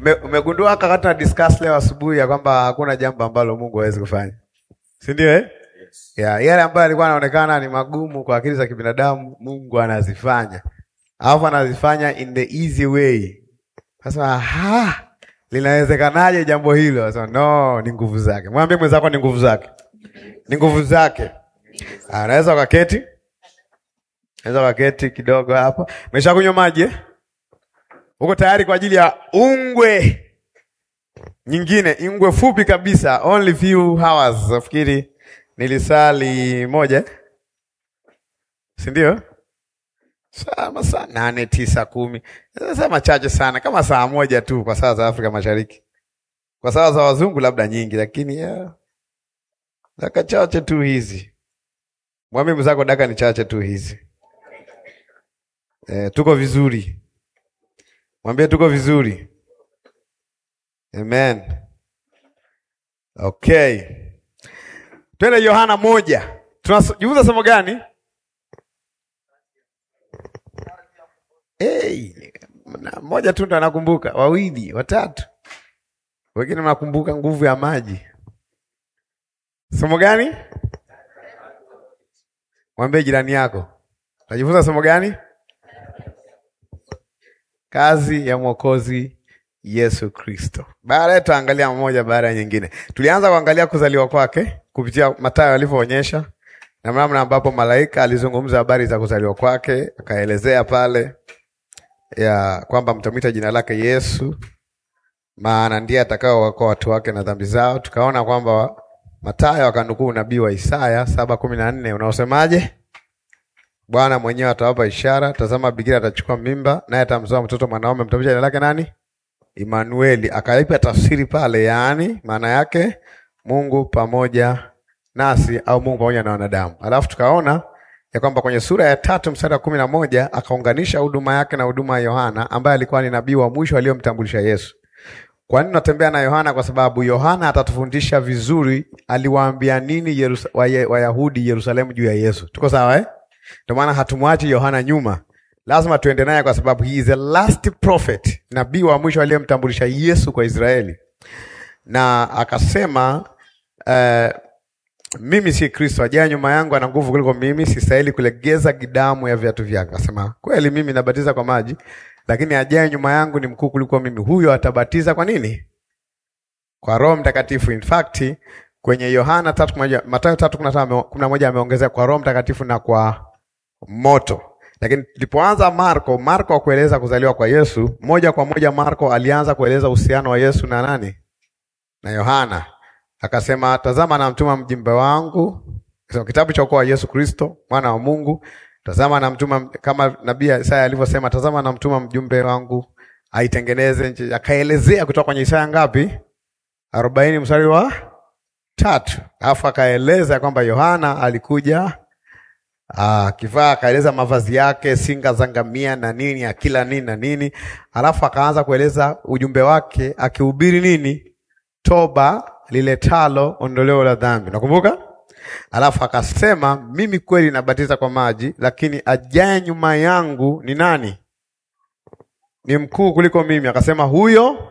Ume- Umegundua wakati na discuss leo asubuhi ya kwamba hakuna jambo ambalo Mungu hawezi kufanya, si ndio eh? Yeah, yale ambayo alikuwa anaonekana ni magumu kwa akili za kibinadamu Mungu anazifanya, alafu anazifanya in the easy way. Sasa ha, linawezekanaje jambo hilo? Sasa no, ni nguvu zake. Mwambie mwenzako ni nguvu zake, ni nguvu zake. Ah, Unaweza ukaketi, unaweza ukaketi kidogo hapo. Umeshakunywa maji eh? Uko tayari kwa ajili ya ungwe nyingine, ungwe fupi kabisa, only few hours. Nafikiri nilisali moja, eh? si ndio? Saa masaa nane tisa kumi, saa machache sana, kama saa moja tu kwa saa za Afrika Mashariki. Kwa saa za wazungu labda nyingi, lakini ya daka chache tu hizi. Mwambie mwenzako daka ni chache tu hizi. Eh, tuko vizuri. Mwambie tuko vizuri. Amen. Okay. Twende Yohana moja. Tunajifunza somo gani? Hey, na moja tu ndo anakumbuka, wawili, watatu. Wengine mnakumbuka nguvu ya maji. Somo gani? Mwambie jirani yako. Tunajifunza somo gani? Kazi ya Mwokozi Yesu Kristo. Baadaye tutaangalia mmoja baada ya nyingine. Tulianza kuangalia kuzaliwa kwake kupitia Mathayo alivyoonyesha na namna ambapo malaika alizungumza habari za kuzaliwa kwake, akaelezea pale ya kwamba mtamwita jina lake Yesu, maana ndiye atakaowaokoa watu wake na dhambi zao. Tukaona kwamba Mathayo akanukuu nabii wa Isaya saba kumi na nne unaosemaje? Bwana mwenyewe atawapa ishara, tazama, bikira atachukua mimba, naye atamzaa mtoto mwanaume, mtamwita jina lake nani? Imanueli. Akaipa tafsiri pale, yaani maana yake Mungu pamoja nasi, au Mungu pamoja na wanadamu. Alafu tukaona ya kwamba kwenye sura ya tatu mstari wa kumi na moja akaunganisha huduma yake na huduma ya Yohana ambaye alikuwa ni nabii wa mwisho aliyomtambulisha Yesu. Kwa nini natembea na Yohana? Kwa sababu Yohana atatufundisha vizuri aliwaambia nini Yerusa, Waye- Wayahudi Yerusalemu juu ya Yesu. Tuko sawa eh? Ndio maana hatumwachi Yohana nyuma, lazima tuende naye kwa sababu he is the last prophet, nabii wa mwisho aliyemtambulisha Yesu kwa Israeli, na akasema uh, mimi si Kristo, ajaye nyuma yangu ana nguvu kuliko mimi, sistahili kulegeza gidamu ya viatu vyake. Akasema kweli, mimi nabatiza kwa maji, lakini ajaye nyuma yangu ni mkuu kuliko mimi, huyo atabatiza kwa nini? Kwa Roho Mtakatifu. In fact kwenye Yohana 3:1 Mathayo 3:11 ameongezea kwa Roho Mtakatifu na kwa moto. Lakini tulipoanza Marko, Marko akueleza kuzaliwa kwa Yesu, moja kwa moja Marko alianza kueleza uhusiano wa Yesu na nani? Na Yohana. Akasema, tazama namtuma mjumbe wangu. Sema kitabu cha ukoo wa Yesu Kristo, mwana wa Mungu. Tazama namtuma kama nabii Isaya alivyosema, tazama namtuma mjumbe wangu aitengeneze nchi. Akaelezea kutoka kwenye Isaya ngapi? arobaini mstari wa tatu. Alafu akaeleza kwamba Yohana alikuja akivaa, akaeleza mavazi yake, singa za ngamia na nini, akila nini na nini. Alafu akaanza kueleza ujumbe wake akihubiri nini? Toba liletalo ondoleo la dhambi. Nakumbuka? Alafu akasema mimi kweli nabatiza kwa maji, lakini ajaye nyuma yangu ni nani? Ni mkuu kuliko mimi. Akasema huyo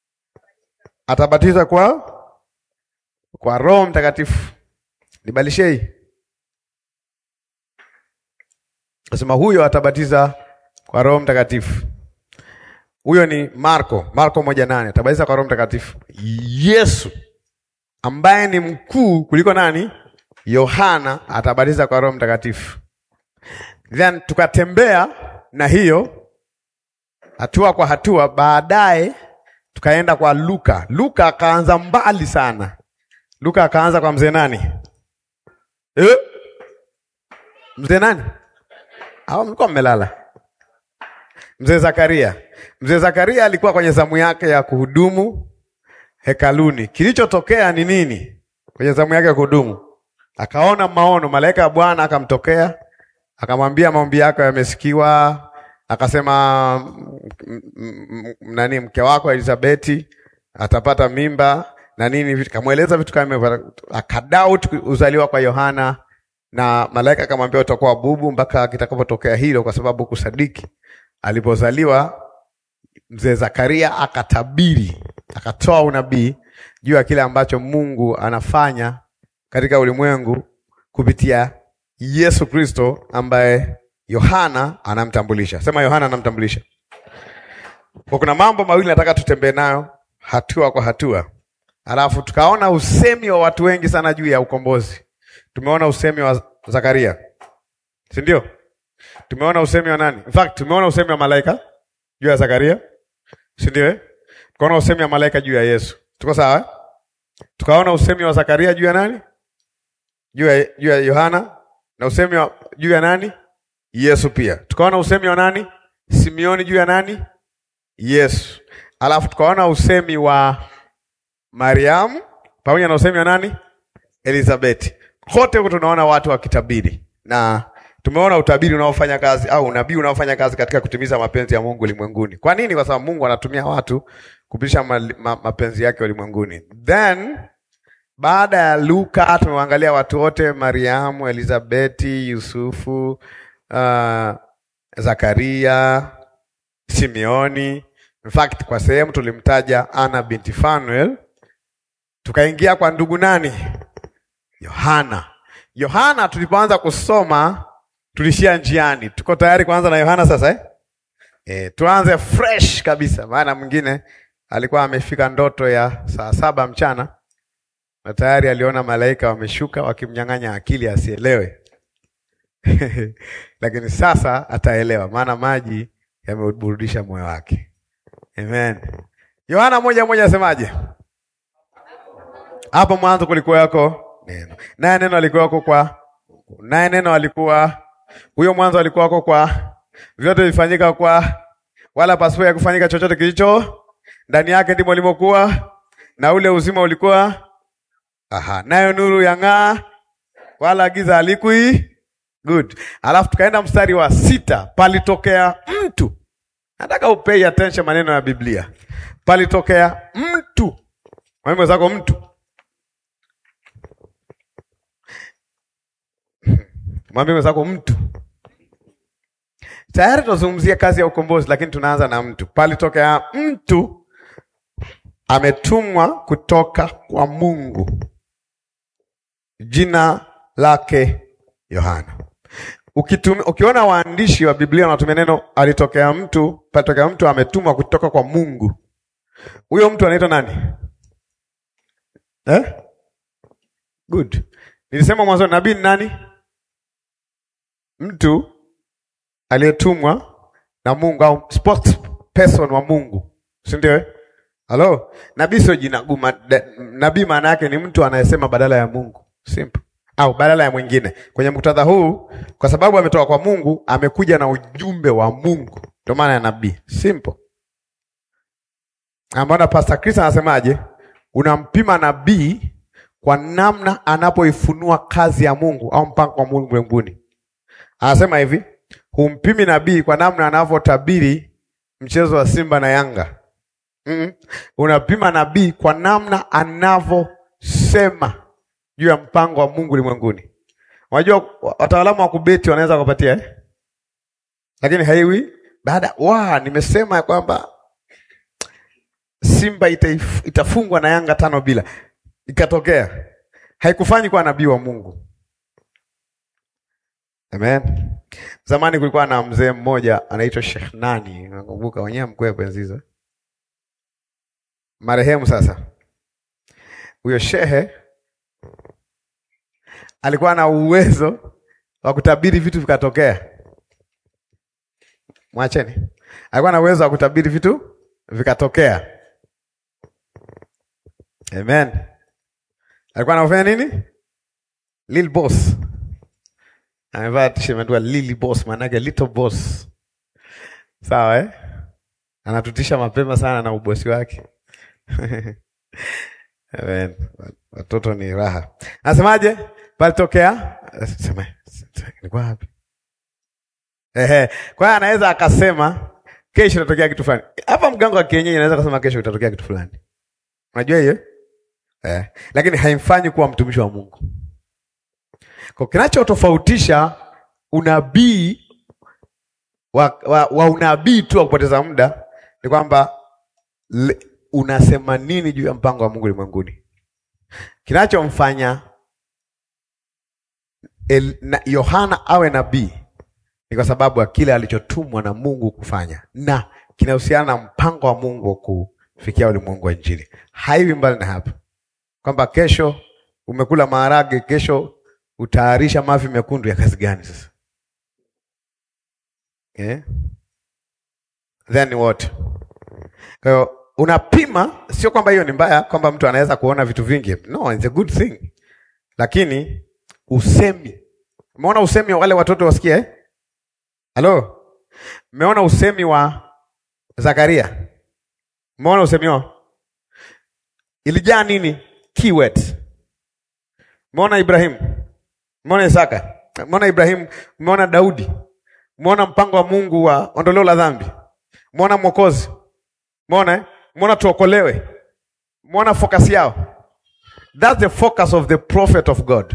atabatiza kwa kwa Roho Mtakatifu. Nibalishe hii. Akasema huyo atabatiza kwa Roho Mtakatifu. Huyo ni Marko, Marko moja nane atabatiza kwa Roho Mtakatifu. Yesu ambaye ni mkuu kuliko nani? Yohana atabatiza kwa Roho Mtakatifu. Then tukatembea na hiyo hatua kwa hatua, baadaye tukaenda kwa Luka. Luka akaanza mbali sana. Luka akaanza kwa mzee nani? Eh? Mzee nani? Hao mlikuwa mmelala. Mzee Zakaria. Mzee Zakaria alikuwa kwenye zamu yake ya kuhudumu hekaluni. Kilichotokea ni nini? Kwenye zamu yake ya kuhudumu, akaona maono, malaika ya Bwana akamtokea, akamwambia maombi yako yamesikiwa. Akasema m- m- m- nani, mke wako Elizabeti atapata mimba na nini, kamweleza vitu kama hivyo, akadoubt uzaliwa kwa Yohana, na malaika akamwambia utakuwa bubu mpaka kitakapotokea hilo, kwa sababu kusadiki alipozaliwa mzee Zakaria akatabiri, akatoa unabii juu ya kile ambacho Mungu anafanya katika ulimwengu kupitia Yesu Kristo ambaye Yohana anamtambulisha. Sema Yohana anamtambulisha. Kwa kuna mambo mawili nataka tutembee nayo hatua kwa hatua. Alafu tukaona usemi wa watu wengi sana juu ya ukombozi. Tumeona usemi wa Zakaria. Si ndio? Tumeona usemi wa nani? In fact, tumeona usemi wa malaika juu ya Zakaria. Si ndio? Eh? Tukaona usemi wa malaika juu ya Yesu. Tuko sawa? Eh? Tukaona usemi wa Zakaria juu ya nani? Juu ya juu ya Yohana na usemi wa juu ya nani? Yesu pia. Tukaona usemi wa nani? Simeoni juu ya nani? Yesu. Alafu tukaona usemi wa Mariamu pamoja na usemi wa nani? Elizabeti. Kote huko tunaona watu wakitabiri na tumeona utabiri unaofanya kazi au unabii unaofanya kazi katika kutimiza mapenzi ya Mungu ulimwenguni. Kwa nini? Kwa sababu Mungu anatumia watu kupitisha ma, ma, mapenzi yake ulimwenguni. Then baada ya Luka tumeangalia watu wote, Mariamu, Elizabeti, Yusufu, uh, Zakaria, Simeoni. In fact, kwa sehemu tulimtaja Ana binti Fanuel. Tukaingia kwa ndugu nani? Yohana. Yohana tulipoanza kusoma tulishia njiani. Tuko tayari kuanza na Yohana sasa eh? E, tuanze fresh kabisa, maana mwingine alikuwa amefika ndoto ya saa saba mchana na tayari aliona malaika wameshuka wakimnyang'anya akili asielewe. Lakini sasa ataelewa, maana maji yameburudisha moyo wake. Amen. Yohana moja moja asemaje? Hapo mwanzo kulikuwa yako neno, naye neno alikuwa yako kwa naye neno alikuwa huyo mwanzo alikuwa wako kwa vyote vifanyika kwa wala pasipo ya kufanyika chochote kilicho ndani yake ndimo limokuwa na ule uzima ulikuwa aha, nayo nuru yang'aa wala giza halikui good. Alafu tukaenda mstari wa sita, palitokea mtu. Nataka upei attention maneno ya Biblia. Palitokea mtu, mwalimu wenzako, mtu mwambie mwenzako mtu. Tayari tunazungumzia kazi ya ukombozi, lakini tunaanza na mtu. Palitokea mtu ametumwa kutoka kwa Mungu, jina lake Yohana. Ukitum, ukiona waandishi wa Biblia wanatumia neno alitokea mtu, palitokea mtu ametumwa kutoka kwa Mungu, huyo mtu anaitwa nani eh? Good. Nilisema mwanzo nabii ni nani? Mtu aliyetumwa na Mungu au spokesperson wa Mungu, si ndio? Halo, nabii sio jina guma. Nabii maana yake ni mtu anayesema badala ya Mungu, simple, au badala ya mwingine. Kwenye muktadha huu, kwa sababu ametoka kwa Mungu, amekuja na ujumbe wa Mungu, ndio maana ya nabii, simple. Ambaona Pastor Chris anasemaje? Unampima nabii kwa namna anapoifunua kazi ya Mungu au mpango wa Mungu mbinguni. Anasema hivi, humpimi nabii kwa namna anavyotabiri mchezo wa Simba na Yanga. Mm -mm. Unapima nabii kwa namna anavyosema juu ya mpango wa Mungu ulimwenguni. Unajua wataalamu wa kubeti wanaweza kupatia eh? Lakini haiwi baada wa nimesema ya kwamba Simba itaif, itafungwa na Yanga tano bila, ikatokea haikufanyi kwa nabii wa Mungu. Amen. Zamani kulikuwa na mzee mmoja anaitwa Sheikh nani, nakumbuka wenyewe mkwepo enzi hizo, marehemu sasa. Huyo shehe alikuwa na uwezo wa kutabiri vitu vikatokea. Mwacheni, alikuwa na uwezo wa kutabiri vitu vikatokea. Amen. Alikuwa anafanya nini? Lil boss amevaa t-shirt imeandikwa Lily Boss, maana yake little boss. Sawa eh? Anatutisha mapema sana na ubosi wake. Amen. Watoto ni raha. Anasemaje? Palitokea sema nilikuwa wapi? Ehe. Kwa hiyo anaweza akasema kesho itatokea kitu fulani. Hapa mganga wa kienyeji anaweza kusema kesho itatokea kitu fulani. Unajua hiyo? Eh. Lakini haimfanyi kuwa mtumishi wa Mungu. Kwa kinachotofautisha unabii wa, wa, wa unabii tu wa kupoteza muda ni kwamba le- unasema nini juu ya mpango wa Mungu ulimwenguni. Kinachomfanya El- na- Yohana awe nabii ni kwa sababu ya kile alichotumwa na Mungu kufanya, na kinahusiana na mpango wa Mungu wa kufikia ulimwengu wa Injili. Haiwi mbali na hapo, kwamba kesho umekula maharage, kesho utayarisha mavi mekundu ya kazi gani sasa? Eh? Then what? Kwa hiyo unapima, sio kwamba hiyo ni mbaya, kwamba mtu anaweza kuona vitu vingi. No, it's a good thing, lakini usemi, umeona usemi wa wale watoto wasikia eh? Halo, mmeona usemi wa Zakaria? Mmeona usemi wao ilijaa nini? Keywords. Mmeona Ibrahimu, mmeona Isaka, mmeona Ibrahimu, mmeona Daudi, mmeona mpango wa Mungu wa ondoleo la dhambi, mmeona Mwokozi, mmeona eh? mmeona tuokolewe, mmeona focus yao. That's the focus of the prophet of God.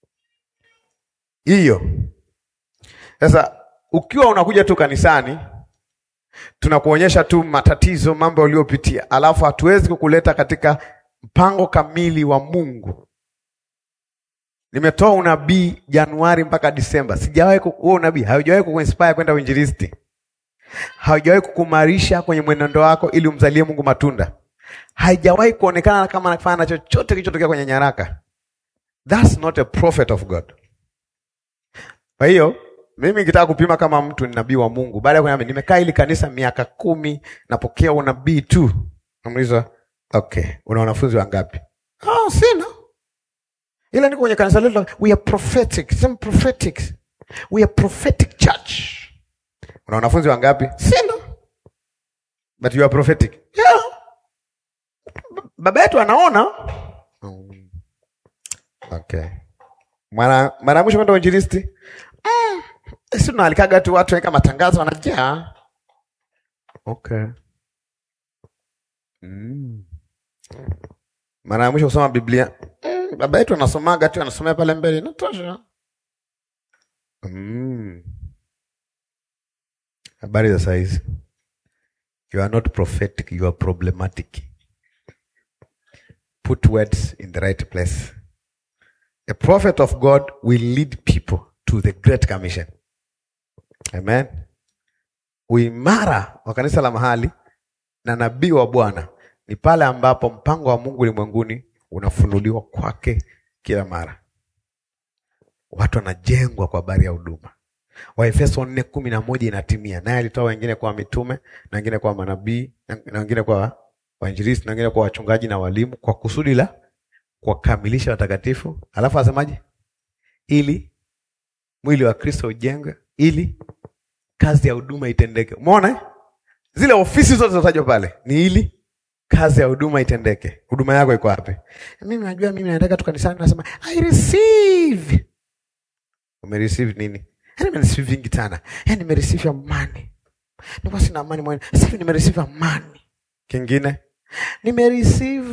Hiyo sasa, ukiwa unakuja tu kanisani tunakuonyesha tu matatizo, mambo uliyopitia, alafu hatuwezi kukuleta katika mpango kamili wa Mungu. Nimetoa unabii Januari mpaka Disemba, sijawahi ku- huo unabii haujawahi kukuinspire kwenda uinjilisti, haujawahi kukumarisha kwenye mwenendo wako ili umzalie Mungu matunda, haijawahi kuonekana kama anafanya na chochote kilichotokea kwenye nyaraka. That's not a prophet of God. Kwa hiyo mimi nikitaka kupima kama mtu ni nabii wa Mungu, baada ya kuniambia nimekaa hili kanisa miaka kumi, napokea unabii tu, namuuliza okay, una wanafunzi wangapi? Oh, sina ila niko kwenye kanisa letu, we are prophetic, some prophetic, we are prophetic church. Una wanafunzi wangapi? Sina, but you are prophetic. Yeah. Baba yetu anaona. Mm. Okay. Mara mara ya mwisho kwenda uinjilisti mm. Si tunaalikaga tu watu weka matangazo wanajaa. Okay. Mm. Mara ya mwisho kusoma Biblia mm, baba yetu anasomaga tu anasomea pale mbele inatosha. Mm. Habari za saizi. You are not prophetic, you are problematic. Put words in the right place. A prophet of God will lead people to the Great Commission. Amen. Uimara wa kanisa la mahali na nabii wa Bwana ni pale ambapo mpango wa Mungu ulimwenguni unafunuliwa kwake kila mara. Watu wanajengwa kwa habari ya huduma. Waefeso nne kumi na moja inatimia, naye alitoa wengine kwa mitume na wengine kwa manabii na wengine kwa wainjilisti na wengine kwa wachungaji na walimu kwa kusudi la kuwakamilisha watakatifu. Alafu asemaje? Ili mwili wa Kristo ujengwe, ili kazi ya huduma itendeke. Umeona eh? Zile ofisi zote zinazotajwa pale ni ili kazi ya huduma itendeke. Huduma yako iko wapi? Mimi najua, mimi nataka tu kanisani, nasema I receive. Umereceive nini? Yaani nimereceive vingi sana. Yaani nimereceive amani. Nilikuwa sina amani moyoni. Sasa hivi nimereceive amani. Kingine? Nimereceive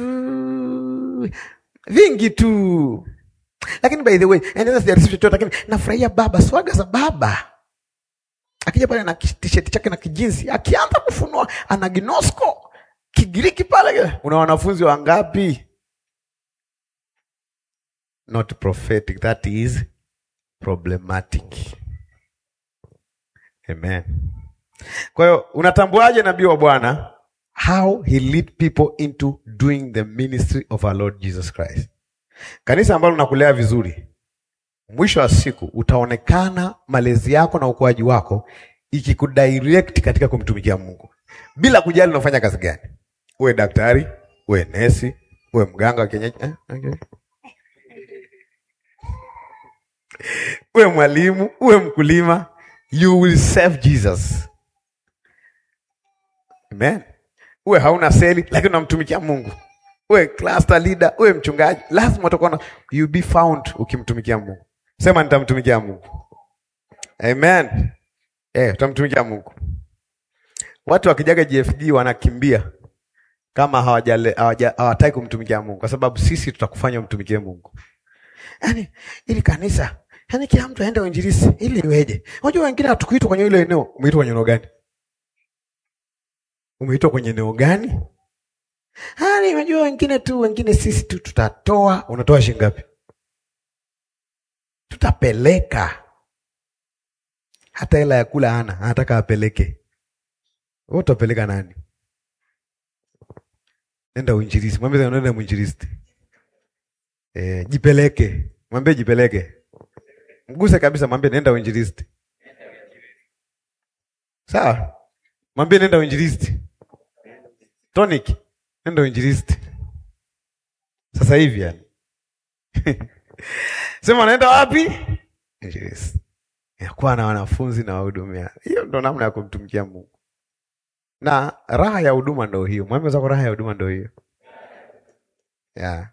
vingi tu. Lakini by the way, yaani sasa sijareceive chochote lakini nafurahia baba, swaga za baba. Akija pale na t-shirt chake na kijinsi, akianza kufunua ana ginosko Kigiriki pale. Una wanafunzi wangapi? Not prophetic, that is problematic. Amen. Kwa hiyo unatambuaje nabii wa Bwana? How he lead people into doing the ministry of our Lord Jesus Christ. Kanisa ambalo linakulea vizuri, mwisho wa siku utaonekana malezi yako na ukuaji wako ikikudirect katika kumtumikia Mungu bila kujali unafanya kazi gani. Uwe daktari, uwe nesi, uwe mganga wa kienyeji eh? okay. uwe mwalimu, uwe mkulima, you will serve Jesus. Amen. Uwe hauna seli lakini unamtumikia Mungu. Uwe cluster leader, uwe mchungaji, lazima utakuwa you be found ukimtumikia Mungu. Sema nitamtumikia Mungu. Amen. Eh, utamtumikia Mungu. Watu wakijaga GFG wanakimbia kama hawajale hawataki kumtumikia Mungu kwa sababu sisi tutakufanya umtumikie Mungu. Yaani ili kanisa, yaani kila mtu aende uinjilisti ili iweje? Unajua wengine hatukuitwa kwenye ile eneo, umeitwa kwenye eneo gani? Umeitwa kwenye eneo gani? Ah, nimejua wengine tu, wengine sisi tu tutatoa. Unatoa shilingi ngapi? Tutapeleka. Hata hela ya kula hana, anataka apeleke. Wewe utapeleka nani? Nenda uinjilisti. Mwambie nenda mwinjilisti. Eh, jipeleke. Mwambie jipeleke. Mguse kabisa, mwambie nenda uinjilisti. Sawa? Mwambie nenda uinjilisti. Tonic, nenda uinjilisti. Sasa hivi yani. Sema naenda wapi? Injilisti. Yakuwa na wanafunzi na wahudumia. Hiyo ndo namna ya kumtumikia Mungu. Na raha ya huduma ndo hiyo. Mwambie zako raha ya huduma ndo hiyo. Yeah.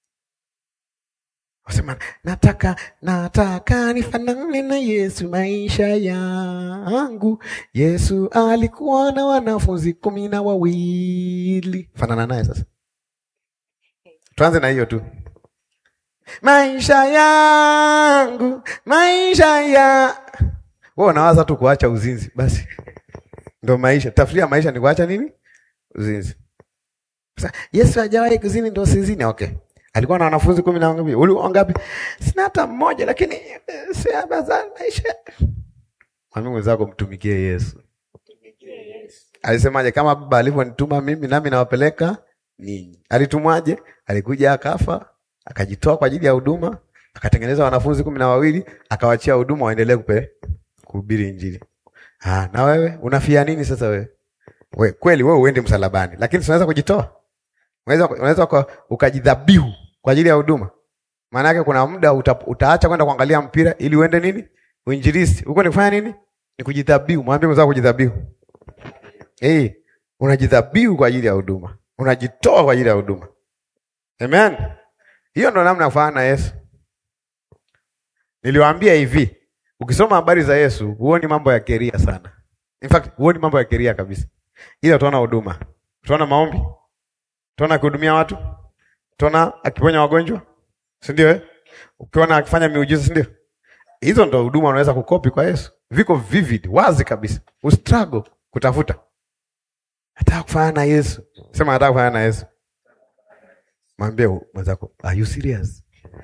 Wasema nataka nataka nifanane na Yesu maisha yangu. Yesu alikuwa na wanafunzi kumi na wawili. Fanana naye sasa. Tuanze na hiyo tu. Maisha yangu, maisha ya wewe unawaza tu kuacha uzinzi basi. Ndio maisha. Tafsiri maisha ni kuacha nini? Uzinzi. Sasa Yesu hajawahi kuzini ndio sizini. Okay. Alikuwa na wanafunzi kumi na ngapi? Uli wangapi? Sina hata mmoja lakini si abaza maisha. Mwambie mwenzako mtumikie Yesu. Alisemaje kama baba alivyonituma mimi nami nawapeleka ninyi. Alitumwaje? Alikuja akafa, akajitoa kwa ajili ya huduma, akatengeneza wanafunzi kumi na wawili, akawachia huduma waendelee kupe kuhubiri Injili. Ah, na wewe unafia nini sasa wewe? We, kweli wewe uende msalabani, lakini unaweza kujitoa. Unaweza unaweza ukajidhabihu kwa ajili ya huduma. Maana yake kuna muda uta, utaacha kwenda kuangalia mpira ili uende nini? Uinjilisti. Huko ni kufanya nini? Ni kujidhabihu. Mwambie mwenzako kujidhabihu. Eh, hey, unajidhabihu kwa ajili ya huduma. Unajitoa kwa ajili ya huduma. Amen. Hiyo ndo namna ya kufanana na Yesu. Niliwaambia hivi, ukisoma habari za Yesu, huoni mambo ya keria sana. In fact, huoni mambo ya keria kabisa. Ila utaona huduma. Utaona maombi. Utaona akihudumia watu. Utaona akiponya wagonjwa. Si ndio eh? Ukiona akifanya miujiza, si ndio? Hizo ndo huduma unaweza kukopi kwa Yesu. Viko vivid, wazi kabisa. Ustruggle kutafuta. Nataka kufanana na Yesu. Sema nataka kufanana na Yesu. Mwambie mwenzako, are you serious?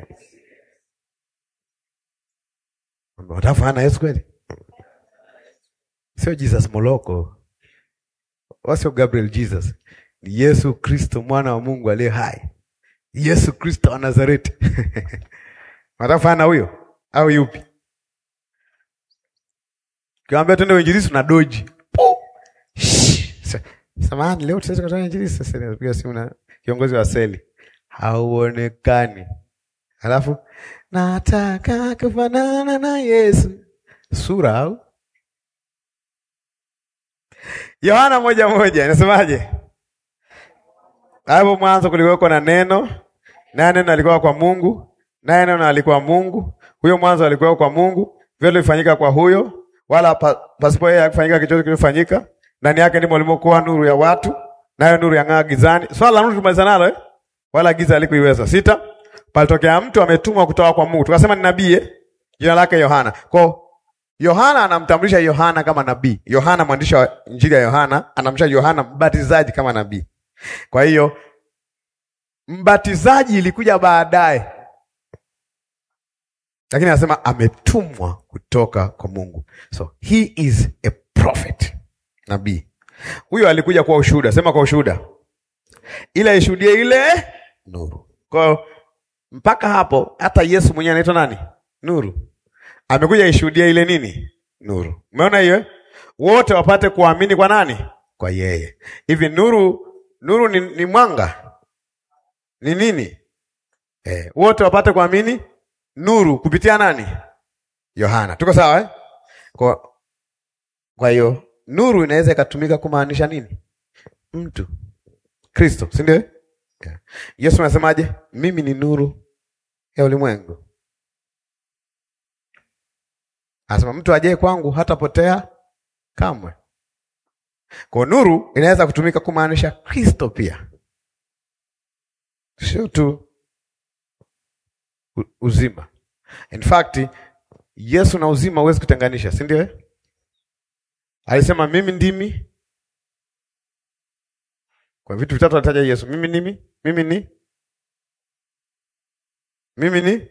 Mwambie nataka kufanana na Yesu kweli? Sio Jesus Moloko. Wasio Gabriel Jesus. Ni Yesu Kristo mwana wa Mungu aliye hai. Yesu Kristo wa Nazareti. Nataka kufanana na huyo au yupi? Kiwaambia twende uinjilisti na doji. Samahani, leo tutaweza kutoa injilisti. Sasa napiga simu na kiongozi wa seli, hauonekani. Alafu nataka kufanana na Yesu, sura au Yohana moja moja inasemaje? Hapo mwanzo kulikuwa na neno, naye neno alikuwa kwa Mungu, naye neno alikuwa Mungu. Huyo mwanzo alikuwa kwa Mungu, vyote vilifanyika kwa huyo, wala pa, pasipo yeye hakufanyika chochote kilichofanyika. Ndani yake ndimo limokuwa nuru ya watu, nayo nuru yang'aa gizani. Swala la nuru tumaliza nalo eh? Wala giza halikuiweza. Sita, palitokea mtu ametumwa kutoka kwa Mungu. Tukasema ni nabii eh? Jina lake Yohana. Kwa Yohana anamtambulisha Yohana kama nabii. Yohana mwandishi wa Injili ya Yohana anamtambulisha Yohana mbatizaji kama nabii. Kwa hiyo mbatizaji ilikuja baadaye, lakini anasema ametumwa kutoka kwa Mungu, so he is a prophet, nabii. Huyo alikuja kwa ushuhuda, sema kwa ushuhuda, ile ishuhudie ile nuru. Kwa hiyo mpaka hapo hata Yesu mwenyewe anaitwa nani? Nuru. Amekuja ishuhudie ile nini? Nuru. Umeona hiyo? Wote wapate kuamini kwa nani? Kwa yeye. Hivi nuru Nuru ni, ni mwanga ni nini? Eh, wote wapate kuamini nuru kupitia nani? Yohana. Tuko sawa eh? Kwa kwa hiyo nuru inaweza ikatumika kumaanisha nini? Mtu Kristo, si ndio? Yeah. Yesu anasemaje? Mimi ni nuru ya ulimwengu. Anasema mtu ajaye kwangu hatapotea kamwe. Kwa nuru inaweza kutumika kumaanisha Kristo pia, sio tu uzima. In fact, Yesu na uzima huwezi kutenganisha, si ndio? Alisema mimi ndimi Kwa vitu vitatu alitaja Yesu. Mimi nimi? Mimi ni? Mimi ni?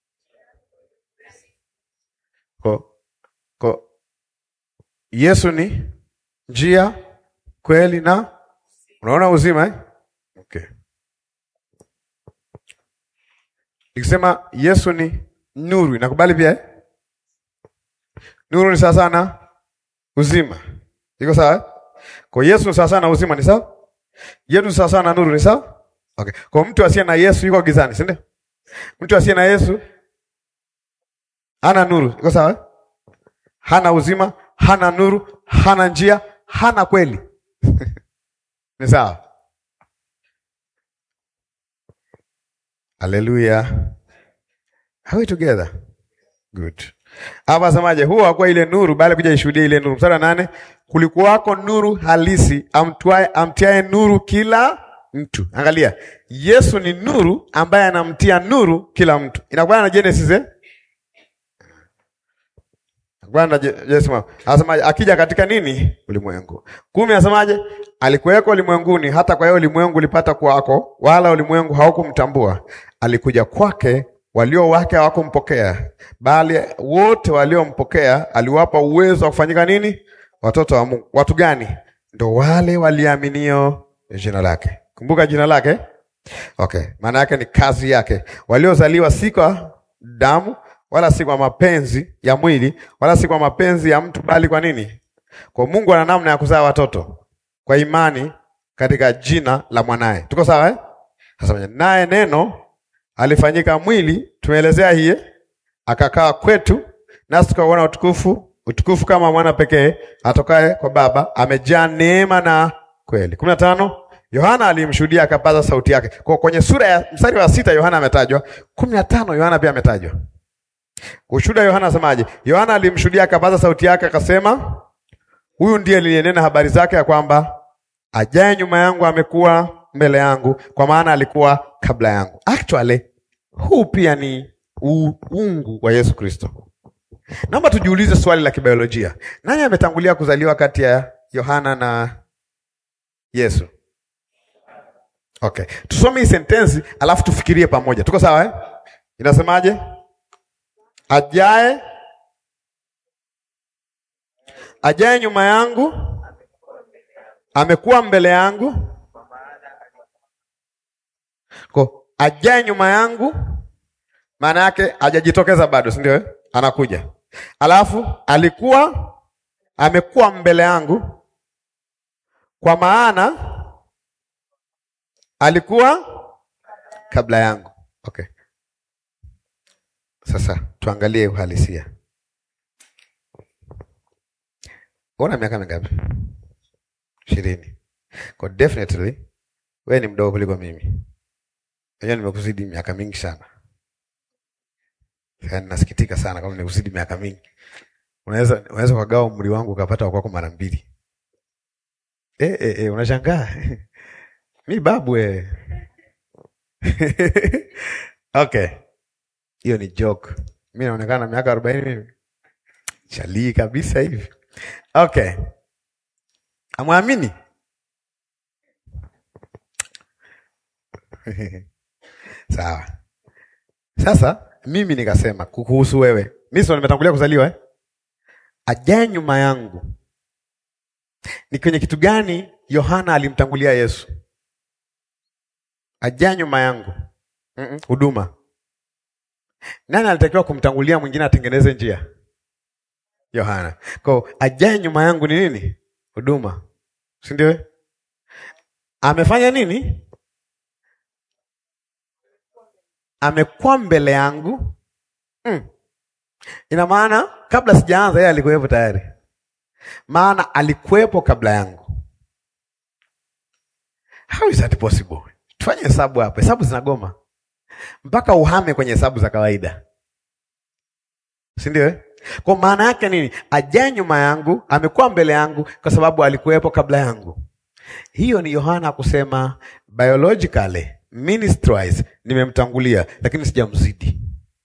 Kwa, kwa Yesu ni njia, kweli na unaona uzima eh? Okay. Nikisema Yesu ni nuru, inakubali pia eh? Nuru ni sawa sana uzima, iko sawa eh? Kwa Yesu ni sawa sana uzima, ni sawa? Yesu ni sawa sana nuru, ni sawa? Okay. Kwa mtu asiye na Yesu yuko gizani, si ndio? Mtu asiye na Yesu hana nuru, iko sawa eh? Hana uzima, hana nuru, hana njia, hana kweli. Ni sawa? Haleluya. Are we together? Good. Hapa asemaje? Huo hakuwa ile nuru bali kuja ishuhudia ile nuru. Mstari wa nane, kulikuwako nuru halisi amtwae amtiae nuru kila mtu. Angalia, Yesu ni nuru ambaye anamtia nuru kila mtu. Inakuwa na Genesis eh? Bwana Yesu anasemaje? Akija katika nini? Ulimwengu. Kumi anasemaje? Alikuweko ulimwenguni, hata kwa hiyo ulimwengu ulipata kwako, wala ulimwengu haukumtambua. Alikuja kwake, walio wake hawakumpokea, bali wote waliompokea aliwapa uwezo wa kufanyika nini? Watoto wa Mungu. Watu gani? Ndo wale waliaminio jina lake. Kumbuka jina lake, okay. Maana yake ni kazi yake, waliozaliwa si kwa damu wala si kwa mapenzi ya mwili wala si kwa mapenzi ya mtu, bali kwa nini? Kwa Mungu ana namna ya kuzaa watoto kwa imani katika jina la mwanaye. Tuko sawa eh? Sasa naye neno alifanyika mwili, tumeelezea hii, akakaa kwetu, nasi tukauona utukufu, utukufu kama mwana pekee atokaye kwa Baba, amejaa neema na kweli. kumi na tano Yohana alimshuhudia akapaza sauti yake. Kwa kwenye sura ya mstari wa sita Yohana ametajwa, kumi na tano Yohana pia ametajwa. Ushuhuda Yohana asemaje? Yohana alimshuhudia akapaza sauti yake akasema, huyu ndiye aliyenena habari zake ya kwamba ajaye nyuma yangu amekuwa mbele yangu, kwa maana alikuwa kabla yangu. Actually, huu pia ni uungu wa Yesu Kristo. Naomba tujiulize swali la kibiolojia. Nani ametangulia kuzaliwa kati ya Yohana na Yesu? Okay. Tusome hii sentensi alafu tufikirie pamoja. Tuko sawa eh? Inasemaje? Ajaye ajaye nyuma yangu amekuwa mbele yangu. Ko ajaye nyuma yangu maana yake hajajitokeza bado, si ndio? Anakuja. Alafu alikuwa amekuwa mbele yangu, kwa maana alikuwa kabla yangu. Okay. Sasa tuangalie uhalisia. Una miaka mingapi? Ishirini. Kwa definitely wewe ni mdogo kuliko mimi. Unajua nimekuzidi miaka mingi sana. Yaani nasikitika sana kama nimekuzidi miaka mingi. Unaweza unaweza kagawa umri wangu ukapata wa kwako mara mbili. Eh eh eh unashangaa. Mi babu eh. Okay. Hiyo ni joke. Mimi naonekana miaka arobaini mimi. Chalii kabisa hivi. Okay. Amwamini? Sawa. Sasa mimi nikasema kukuhusu wewe. Mimi sio nimetangulia kuzaliwa eh? Ajaye nyuma yangu. Ni kwenye kitu gani Yohana alimtangulia Yesu? Ajaye nyuma yangu. Huduma. Mm -mm. Nani alitakiwa kumtangulia mwingine atengeneze njia? Yohana. Kwa ajaye nyuma yangu ni nini? Huduma, si ndio? Amefanya nini? Amekuwa mbele yangu. Mm. Ina maana kabla sijaanza yeye alikuwepo tayari, maana alikuwepo kabla yangu. How is that possible? Tufanye hesabu hapa, hesabu zinagoma mpaka uhame kwenye hesabu za kawaida, si ndio? Kwa maana yake nini? Ajaye nyuma yangu amekuwa mbele yangu, kwa sababu alikuwepo kabla yangu. Hiyo ni Yohana kusema biologically, ministry-wise nimemtangulia, lakini sijamzidi.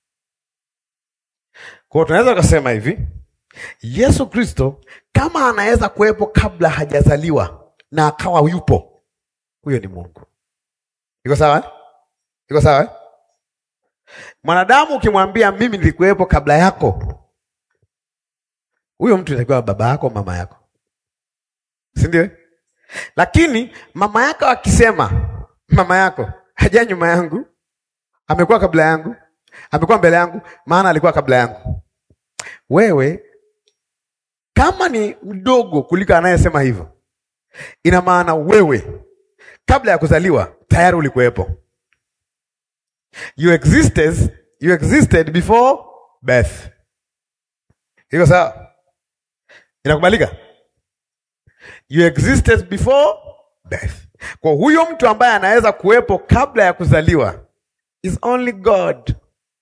Kwa hiyo tunaweza kusema hivi, Yesu Kristo kama anaweza kuwepo kabla hajazaliwa na akawa yupo, huyo ni Mungu. Iko sawa? eh? Iko sawa? eh? Mwanadamu ukimwambia mimi nilikuwepo kabla yako, huyo mtu itakiwa baba yako, mama yako, si ndio? Lakini mama yako akisema, mama yako haja nyuma yangu, amekuwa kabla yangu, amekuwa mbele yangu, maana alikuwa kabla yangu. Wewe kama ni mdogo kuliko anayesema hivyo, ina maana wewe kabla ya kuzaliwa tayari ulikuwepo. You existed, you existed before birth. Iko sawa? Inakubalika? You existed before birth. Kwa huyo mtu ambaye anaweza kuwepo kabla ya kuzaliwa is only God.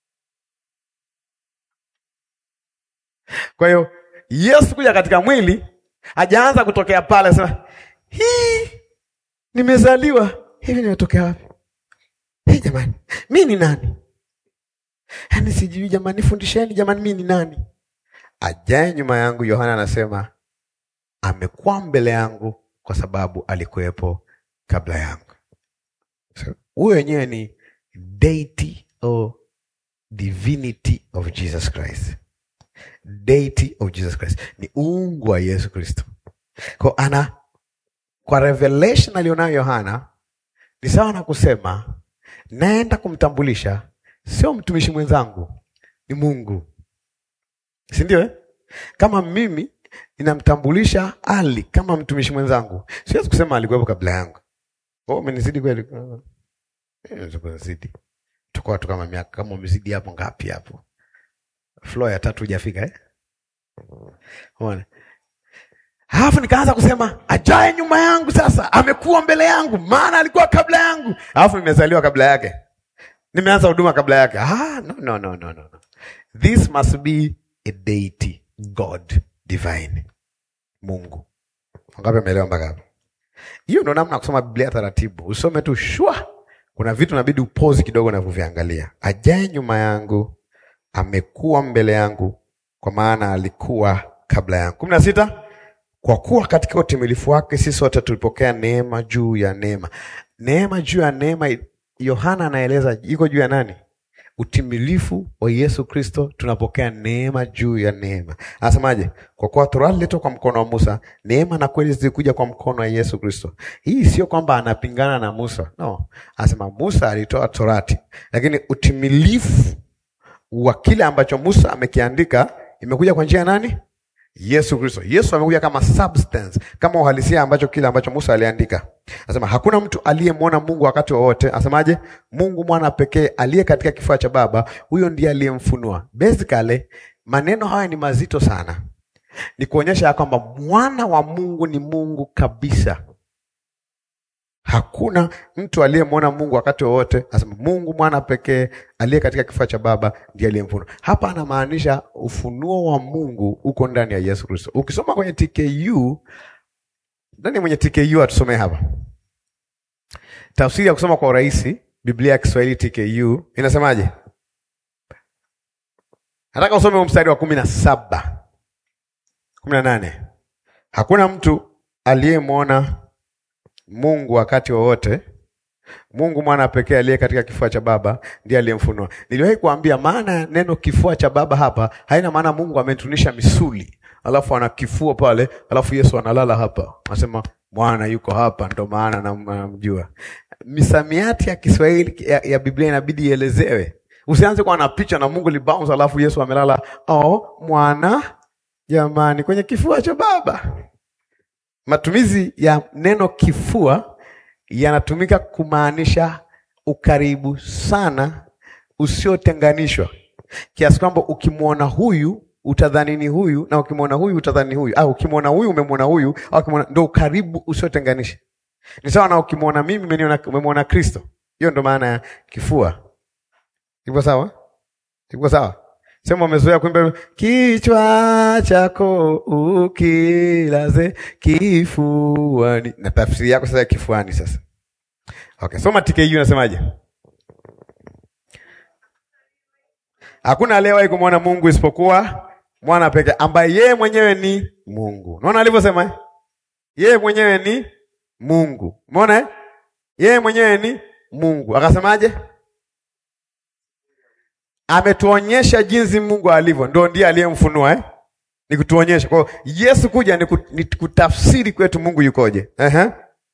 Kwa hiyo Yesu kuja katika mwili hajaanza kutokea pale sema, hii nimezaliwa hivi, nimetokea wapi? Hii jamani, mi ni nani? Yaani sijui jamani, nifundisheni jamani, mi ni nani? Ajaye nyuma yangu, Yohana anasema amekuwa mbele yangu kwa sababu alikuwepo kabla yangu. So, huyo wenyewe ni deity or divinity of Jesus Christ. Deity of Jesus Christ ni uungu wa Yesu Kristo. Kwa ana kwa revelation alionayo Yohana ni sawa na kusema naenda kumtambulisha, sio mtumishi mwenzangu, ni Mungu, si ndio? eh? Kama mimi ninamtambulisha Ali kama mtumishi mwenzangu, siwezi kusema alikuwepo kabla yangu. Oh, umenizidi kweli? Eh, Zidi tuko watu kama miaka kama umezidi hapo ngapi hapo? Floor ya tatu hujafika eh? Umeona? Halafu nikaanza kusema ajaye nyuma yangu sasa amekuwa mbele yangu, maana alikuwa kabla yangu. Halafu nimezaliwa kabla yake, nimeanza huduma kabla yake. Ah, no, no, no, no, no. This must be a deity, God divine, Mungu. Wangapi ameelewa mpaka hapo? Hiyo ndo namna ya kusoma Biblia taratibu, usome tu shwa. Kuna vitu inabidi upozi kidogo na kuviangalia. Ajaye nyuma yangu amekuwa mbele yangu, kwa maana alikuwa kabla yangu. kumi na sita kwa kuwa katika utimilifu wake sisi sote tulipokea neema juu ya neema. Neema juu ya neema, Yohana anaeleza iko juu ya nani? Utimilifu wa Yesu Kristo, tunapokea neema juu ya neema. Anasemaje? Kwa kuwa Torati ililetwa kwa mkono wa Musa, neema na kweli zilikuja kwa mkono wa Yesu Kristo. Hii sio kwamba anapingana na Musa, no. Anasema Musa alitoa Torati, lakini utimilifu wa kile ambacho Musa amekiandika imekuja kwa njia ya nani? Yesu Kristo. Yesu amekuja kama substance, kama uhalisia ambacho kile ambacho Musa aliandika. Anasema hakuna mtu aliyemwona Mungu wakati wowote. Anasemaje? Mungu mwana pekee aliye katika kifua cha Baba, huyo ndiye aliyemfunua. Basically, maneno haya ni mazito sana, ni kuonyesha ya kwamba mwana wa Mungu ni Mungu kabisa. Hakuna mtu aliyemwona Mungu wakati wowote. Anasema Mungu mwana pekee aliye katika kifua cha Baba ndiye aliyemfunua. Hapa anamaanisha ufunuo wa Mungu uko ndani ya Yesu Kristo. Ukisoma kwenye TKU, nani mwenye TKU atusomee hapa tafsiri ya kusoma kwa urahisi. Biblia ya Kiswahili TKU inasemaje? Nataka usome huu mstari wa kumi na saba kumi na nane hakuna mtu aliyemwona Mungu wakati wowote. Mungu mwana pekee aliye katika kifua cha Baba ndiye aliyemfunua. Niliwahi kuambia maana ya neno kifua cha Baba hapa haina maana Mungu ametunisha misuli alafu ana kifua pale, alafu Yesu analala hapa, anasema mwana yuko hapa, ndo maana namjua. Misamiati ya Kiswahili ya, ya Biblia inabidi ielezewe. Usianze kuwa na picha na Mungu libounce alafu Yesu amelala, oh mwana jamani, kwenye kifua cha Baba. Matumizi ya neno kifua yanatumika kumaanisha ukaribu sana usiotenganishwa, kiasi kwamba ukimwona huyu utadhani ni huyu na ukimwona huyu utadhani ni huyu, au ukimwona huyu umemwona huyu, au ukimwona, ndo ukaribu usiotenganisha. Ni sawa na ukimwona mimi umeniona- umemwona Kristo. Hiyo ndo maana ya kifua. Iko sawa? Iko sawa? Sema umezoea kuimba kichwa chako ukilaze kifuani, na tafsiri yako sasa ya kifuani. Sasa okay, soma TKU unasemaje? Hakuna aliyewahi kumwona Mungu isipokuwa mwana pekee ambaye yeye mwenyewe ni Mungu. Unaona alivyosema eh? Yeye mwenyewe ni Mungu. Umeona eh? yeye mwenyewe ni Mungu. Akasemaje? Ametuonyesha jinsi Mungu alivyo, ndio ndiye aliyemfunua eh? Ni kutuonyesha. Kwa hiyo Yesu kuja ni, kut, ni kutafsiri kwetu Mungu yukoje. Ehe.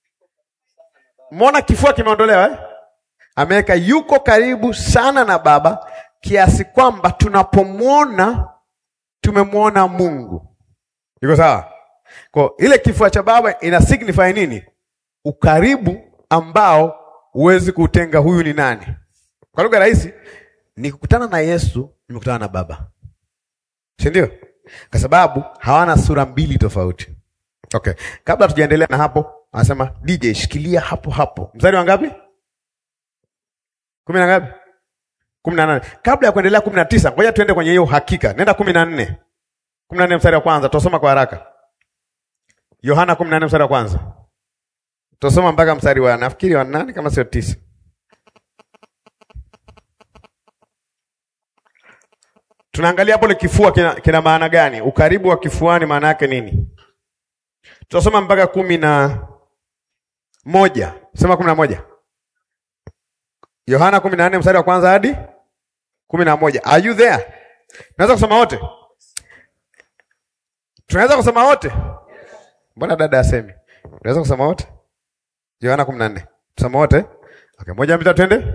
Mbona kifua kimeondolewa eh? Ameweka yuko karibu sana na Baba kiasi kwamba tunapomwona tumemwona Mungu. Iko sawa? Kwa ile kifua cha Baba ina signify nini? Ukaribu ambao huwezi kuutenga, huyu ni nani. Kwa lugha rahisi, nikikutana na Yesu nimekutana na Baba, si ndio? Kwa sababu hawana sura mbili tofauti. Okay, kabla tujaendelea na hapo, anasema DJ, shikilia hapo hapo. Mstari wa ngapi? kumi na ngapi? kumi na nane. Kabla ya kuendelea kumi na tisa, ngoja tuende kwenye hiyo hakika. Nenda kumi na nne kumi na nne mstari wa kwanza, tutasoma kwa haraka. Yohana kumi na nne mstari wa kwanza, tutasoma mpaka mstari wa nafikiri wa nane kama sio tisa. Tunaangalia hapo ile kifua kina, kina maana gani? Ukaribu wa kifuani maana yake nini? Tutasoma mpaka kumi na moja. Sema kumi na moja. Yohana kumi na nne mstari wa kwanza hadi kumi na moja. Are you there? Tunaweza kusoma wote? Tunaweza kusoma wote? Mbona dada asemi? Tunaweza kusoma wote? Yohana kumi na nne. Tusoma wote? Okay, moja mbili tatu twende.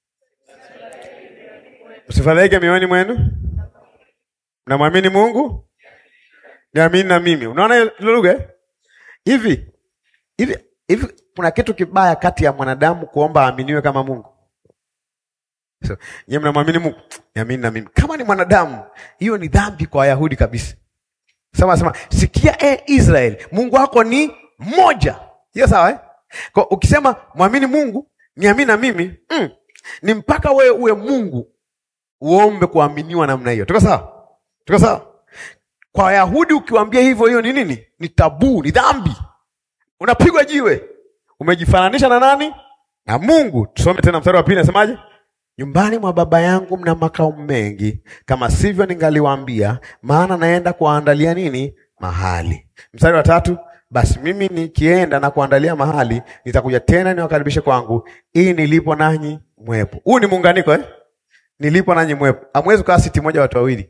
Msifadhaike mioyoni mwenu. Mnamwamini Mungu? Niamini na mimi. Unaona ile lugha? Hivi. Hivi hivi kuna kitu kibaya kati ya mwanadamu kuomba aaminiwe kama Mungu. So, nyie mnamwamini Mungu? Niamini na mimi. Kama ni mwanadamu, hiyo ni dhambi kwa Wayahudi kabisa. Sema sema, sikia e Israeli, Mungu wako ni mmoja. Hiyo sawa eh? Kwa ukisema mwamini Mungu, niamini na mimi, mm, ni mpaka wewe uwe Mungu uombe kuaminiwa namna hiyo. Tuko sawa? Tuko sawa? Kwa Wayahudi ukiwaambia hivyo, hiyo ni nini? Ni tabu, ni dhambi. Unapigwa jiwe. Umejifananisha na nani? Na Mungu. Tusome tena mstari wa pili, nasemaje? Nyumbani mwa Baba yangu mna makao mengi, kama sivyo ningaliwaambia, maana naenda kuwaandalia nini? Mahali. Mstari wa tatu, basi mimi nikienda na kuandalia mahali, nitakuja tena niwakaribishe kwangu, ili nilipo nanyi mwepo. Huu ni muunganiko eh? Nilipo nanyi mwepo. Hamwezi kukaa siti moja watu wawili.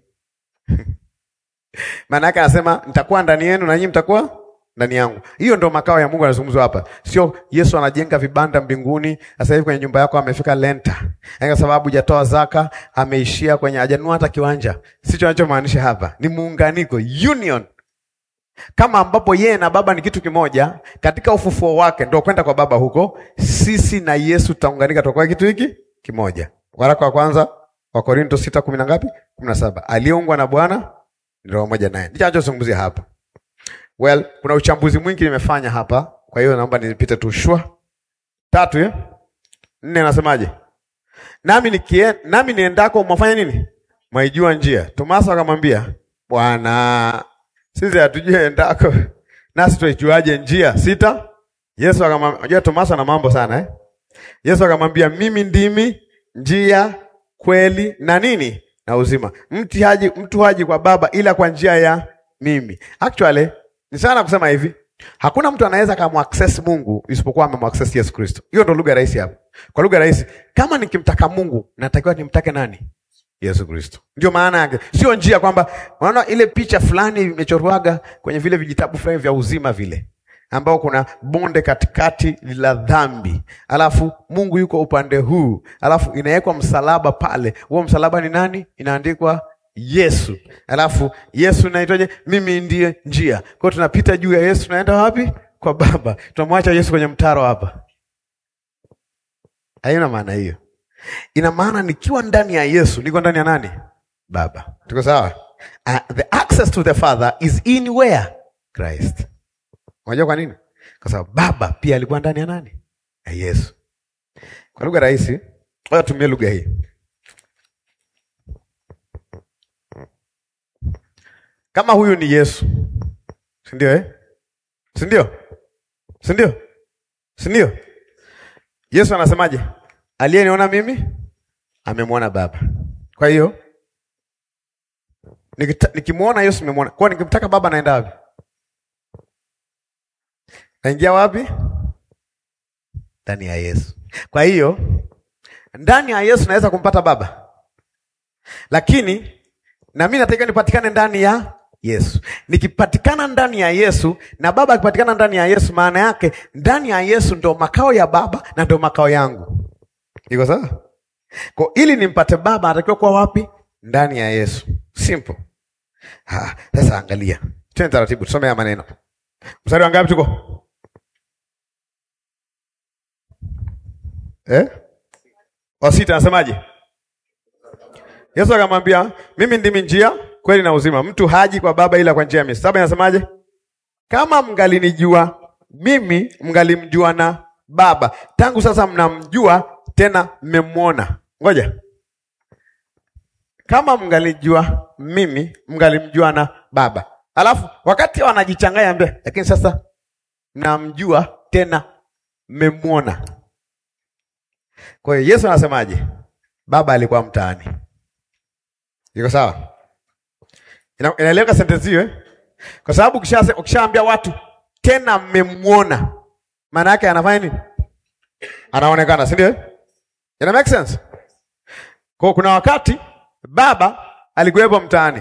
Maana yake anasema nitakuwa ndani yenu na nyinyi mtakuwa ndani yangu. Hiyo ndo makao ya Mungu anazungumzwa hapa. Sio Yesu anajenga vibanda mbinguni, sasa hivi kwenye nyumba yako amefika lenta. Yaani kwa sababu hujatoa zaka, ameishia kwenye hajanunua hata kiwanja. Sicho anachomaanisha hapa. Ni muunganiko, union. Kama ambapo yeye na Baba ni kitu kimoja, katika ufufuo wake ndio kwenda kwa Baba huko, sisi na Yesu tutaunganika tutakuwa kitu hiki kimoja. Waraka wa kwanza wa Korinto sita kumi na ngapi? kumi na saba. Aliyeungwa na Bwana ndio pamoja naye. Ndicho anachozungumzia hapa. Well, kuna uchambuzi mwingi nimefanya hapa, kwa hiyo naomba nipite tu shwa tatu eh? Nne anasemaje? Nami nikie, nami niendako mwafanya nini? Mwaijua njia. Tomaso akamwambia, Bwana, sisi hatujui endako, nasi tuijuaje njia? Sita. Yesu akamwambia, unajua Tomaso ana mambo sana eh? Yesu akamwambia, mimi ndimi njia, kweli na nini? Na uzima. Mtu haji, mtu haji kwa Baba ila kwa njia ya mimi. Actually, ni sana kusema hivi, hakuna mtu anaweza kamaccess Mungu isipokuwa amemaccess Yesu Kristo. Hiyo ndo lugha rahisi hapo. Kwa lugha rahisi, kama nikimtaka Mungu, natakiwa nimtake nani? Yesu Kristo. Ndio maana yake. Sio njia kwamba unaona ile picha fulani imechorwaga kwenye vile vijitabu fulani vya uzima vile ambao kuna bonde katikati la dhambi, alafu Mungu yuko upande huu, alafu inawekwa msalaba pale. Huo msalaba ni nani? Inaandikwa Yesu. Alafu Yesu naitwaje? Mimi ndiye njia. Kwa hiyo tunapita juu ya Yesu, tunaenda wapi? Kwa Baba. Tunamwacha Yesu kwenye mtaro hapa. Haina maana hiyo. Ina maana nikiwa ndani ya Yesu, niko ndani ya nani? Baba. Tuko sawa? Uh, the access to the Father is in where? Christ. Unajua kwa nini? Kwa sababu Baba pia alikuwa ndani ya nani? Ya Yesu. Kwa lugha rahisi, ngoja tumie lugha hii. Kama huyu ni Yesu, si ndio eh? Si ndio? Si ndio? Si ndio? Yesu anasemaje? Aliyeniona mimi amemwona Baba. Kwa hiyo nikimwona Yesu nimemwona. Kwa nikimtaka Baba naenda wapi? Naingia wapi? ndani ya Yesu. Kwa hiyo ndani ya Yesu naweza kumpata Baba, lakini na mimi nataka nipatikane ndani ya Yesu. Nikipatikana ndani ya Yesu na Baba akipatikana ndani ya Yesu, maana yake ndani ya Yesu ndo makao ya Baba na ndo makao yangu. Iko sawa? Kwa ili nimpate Baba anatakiwa kuwa wapi? Ndani ya Yesu. Simple. Ha, sasa angalia. Twende taratibu tusome haya maneno. Mstari wa ngapi tuko? Eh? Wa sita anasemaje? Yesu akamwambia, mimi ndimi njia, kweli na uzima. Mtu haji kwa Baba ila kwa njia ya mimi. Saba inasemaje? Kama mngalinijua mimi, mngalimjua na Baba. Tangu sasa mnamjua tena mmemwona. Ngoja. Kama mngalijua mimi, mngalimjua na Baba. Alafu wakati wanajichanganya mbele, lakini sasa mnamjua tena mmemwona. Kwa hiyo Yesu anasemaje? Baba alikuwa mtaani. Iko sawa? Ina, inaeleweka sentensi hiyo eh? Kwa sababu ukisha ukishaambia watu tena mmemwona, maana yake anafanya nini? Anaonekana, si ndio? Ina make sense? Kwa kuna wakati baba alikuwepo mtaani,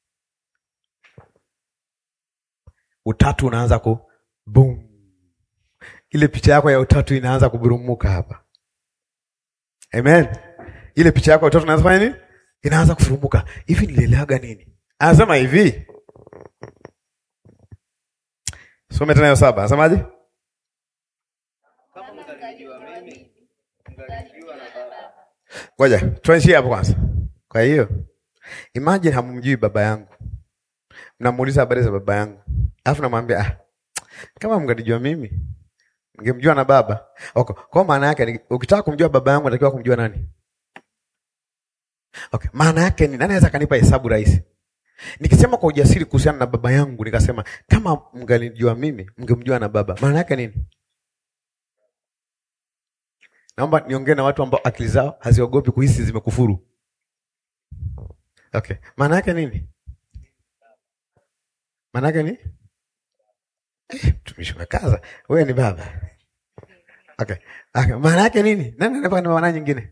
utatu unaanza ku boom, ile picha yako ya utatu inaanza kuburumuka hapa. Amen. Ile picha yako ya utatu inaanza kufanya nini? Inaanza kufurumuka. Hivi nilielewaga nini? Anasema hivi. Some tena hiyo saba. Anasemaje? Ngoja, tuanzie hapo kwanza. Kwa hiyo, imagine hamumjui baba yangu. Mnamuuliza habari za baba yangu. Alafu namwambia ah, kama mngenijua mimi, mngemjua na baba. Okay, kwa maana yake ukitaka kumjua baba yangu unatakiwa kumjua nani? Okay, maana yake ni nani anaweza kanipa hesabu rahisi? Nikisema kwa ujasiri kuhusiana na baba yangu nikasema kama mngalijua mimi, mngemjua na baba. Maana yake nini? Naomba niongee na watu ambao akili zao haziogopi kuhisi zimekufuru. Okay, maana yake nini? Maana yake ni eh, mtumishi umekaza. Wewe ni baba. Okay. Okay, maana yake nini? Nani anapaka na maana nyingine?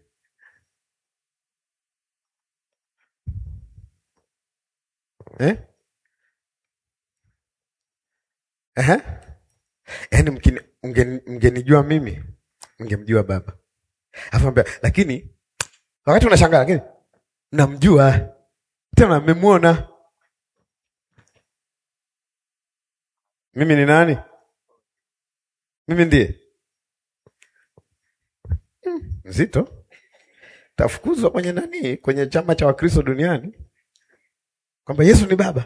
Eh? Ehe. Yaani mkini mngeni- mngenijua mimi, mngemjua baba. Alafu ambia, lakini wakati unashangaa lakini namjua tena mmemwona. Mimi ni nani? Mimi ndiye Hmm, nzito. Tafukuzwa kwenye nani? Kwenye chama cha Wakristo duniani kwamba Yesu ni baba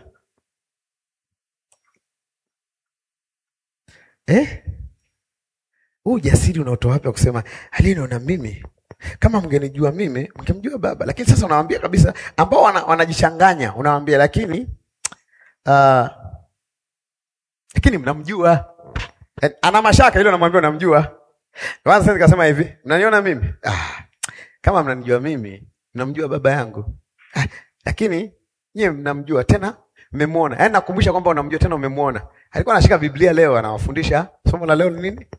eh? Huu ujasiri unaotoa wapi wa kusema aliniona mimi? Kama mngenijua mimi, mngemjua baba. Lakini sasa unawaambia kabisa, ambao wana, wanajichanganya, unawaambia lakini uh, lakini mnamjua. Eh, Ana mashaka ile, unamwambia unamjua. Kwanza sasa nikasema hivi, mnaniona mimi? Ah, kama mnanijua mimi, mnamjua baba yangu. Ah, lakini nyie mnamjua tena mmemwona. Yaani nakumbusha kwamba unamjua tena umemwona. Alikuwa anashika Biblia leo anawafundisha. Somo la leo ni nini?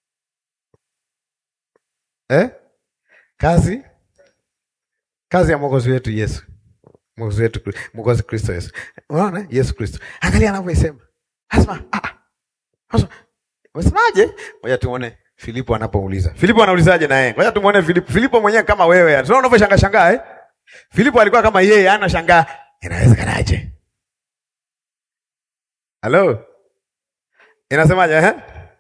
Eh? Kazi kazi ya Mwokozi wetu Yesu. Mwokozi wetu Mwokozi Kristo Yesu. Unaona? Yesu Kristo. Angalia anavyoisema. Asema, ah. ah. Sasa Unasemaje? Ngoja tuone Filipo anapouliza. Filipo anaulizaje na yeye? Ngoja tumuone Filipo. Filipo mwenyewe kama wewe. yani. Unaona unavyoshangaa shangaa eh? Filipo alikuwa kama yeye, anashangaa. Inawezekanaje? Halo? Inasemaje eh?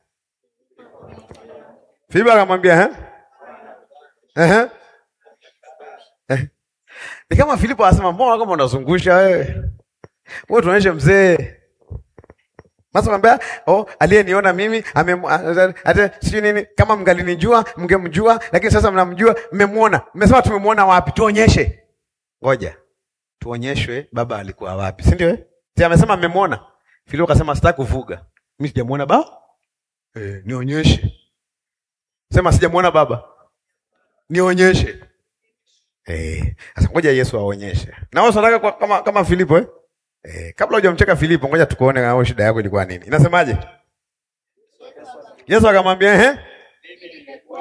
Filipo akamwambia eh? Eh? Eh. Ni kama Filipo anasema mbona kama unazungusha wewe? Wewe tuonyeshe mzee. Masa mwambia, oh, aliyeniona mimi ame hata sijui nini, kama mngalinijua mngemjua, lakini sasa mnamjua, mmemwona. Mmesema tumemwona wapi? Tuonyeshe. Ngoja tuonyeshwe baba alikuwa wapi, si ndio? eh? Si amesema mmemwona. Filipo akasema sitaki kuvuga, mimi sijamwona baba. Eh, nionyeshe. Sema sijamwona baba, nionyeshe. Eh, sasa ngoja Yesu aonyeshe. Na wewe unataka kwa- kama kama Filipo eh? Eh, kabla hujamcheka Filipo, ngoja tukuone kama shida yako ilikuwa nini. Inasemaje? Yesu akamwambia ehe,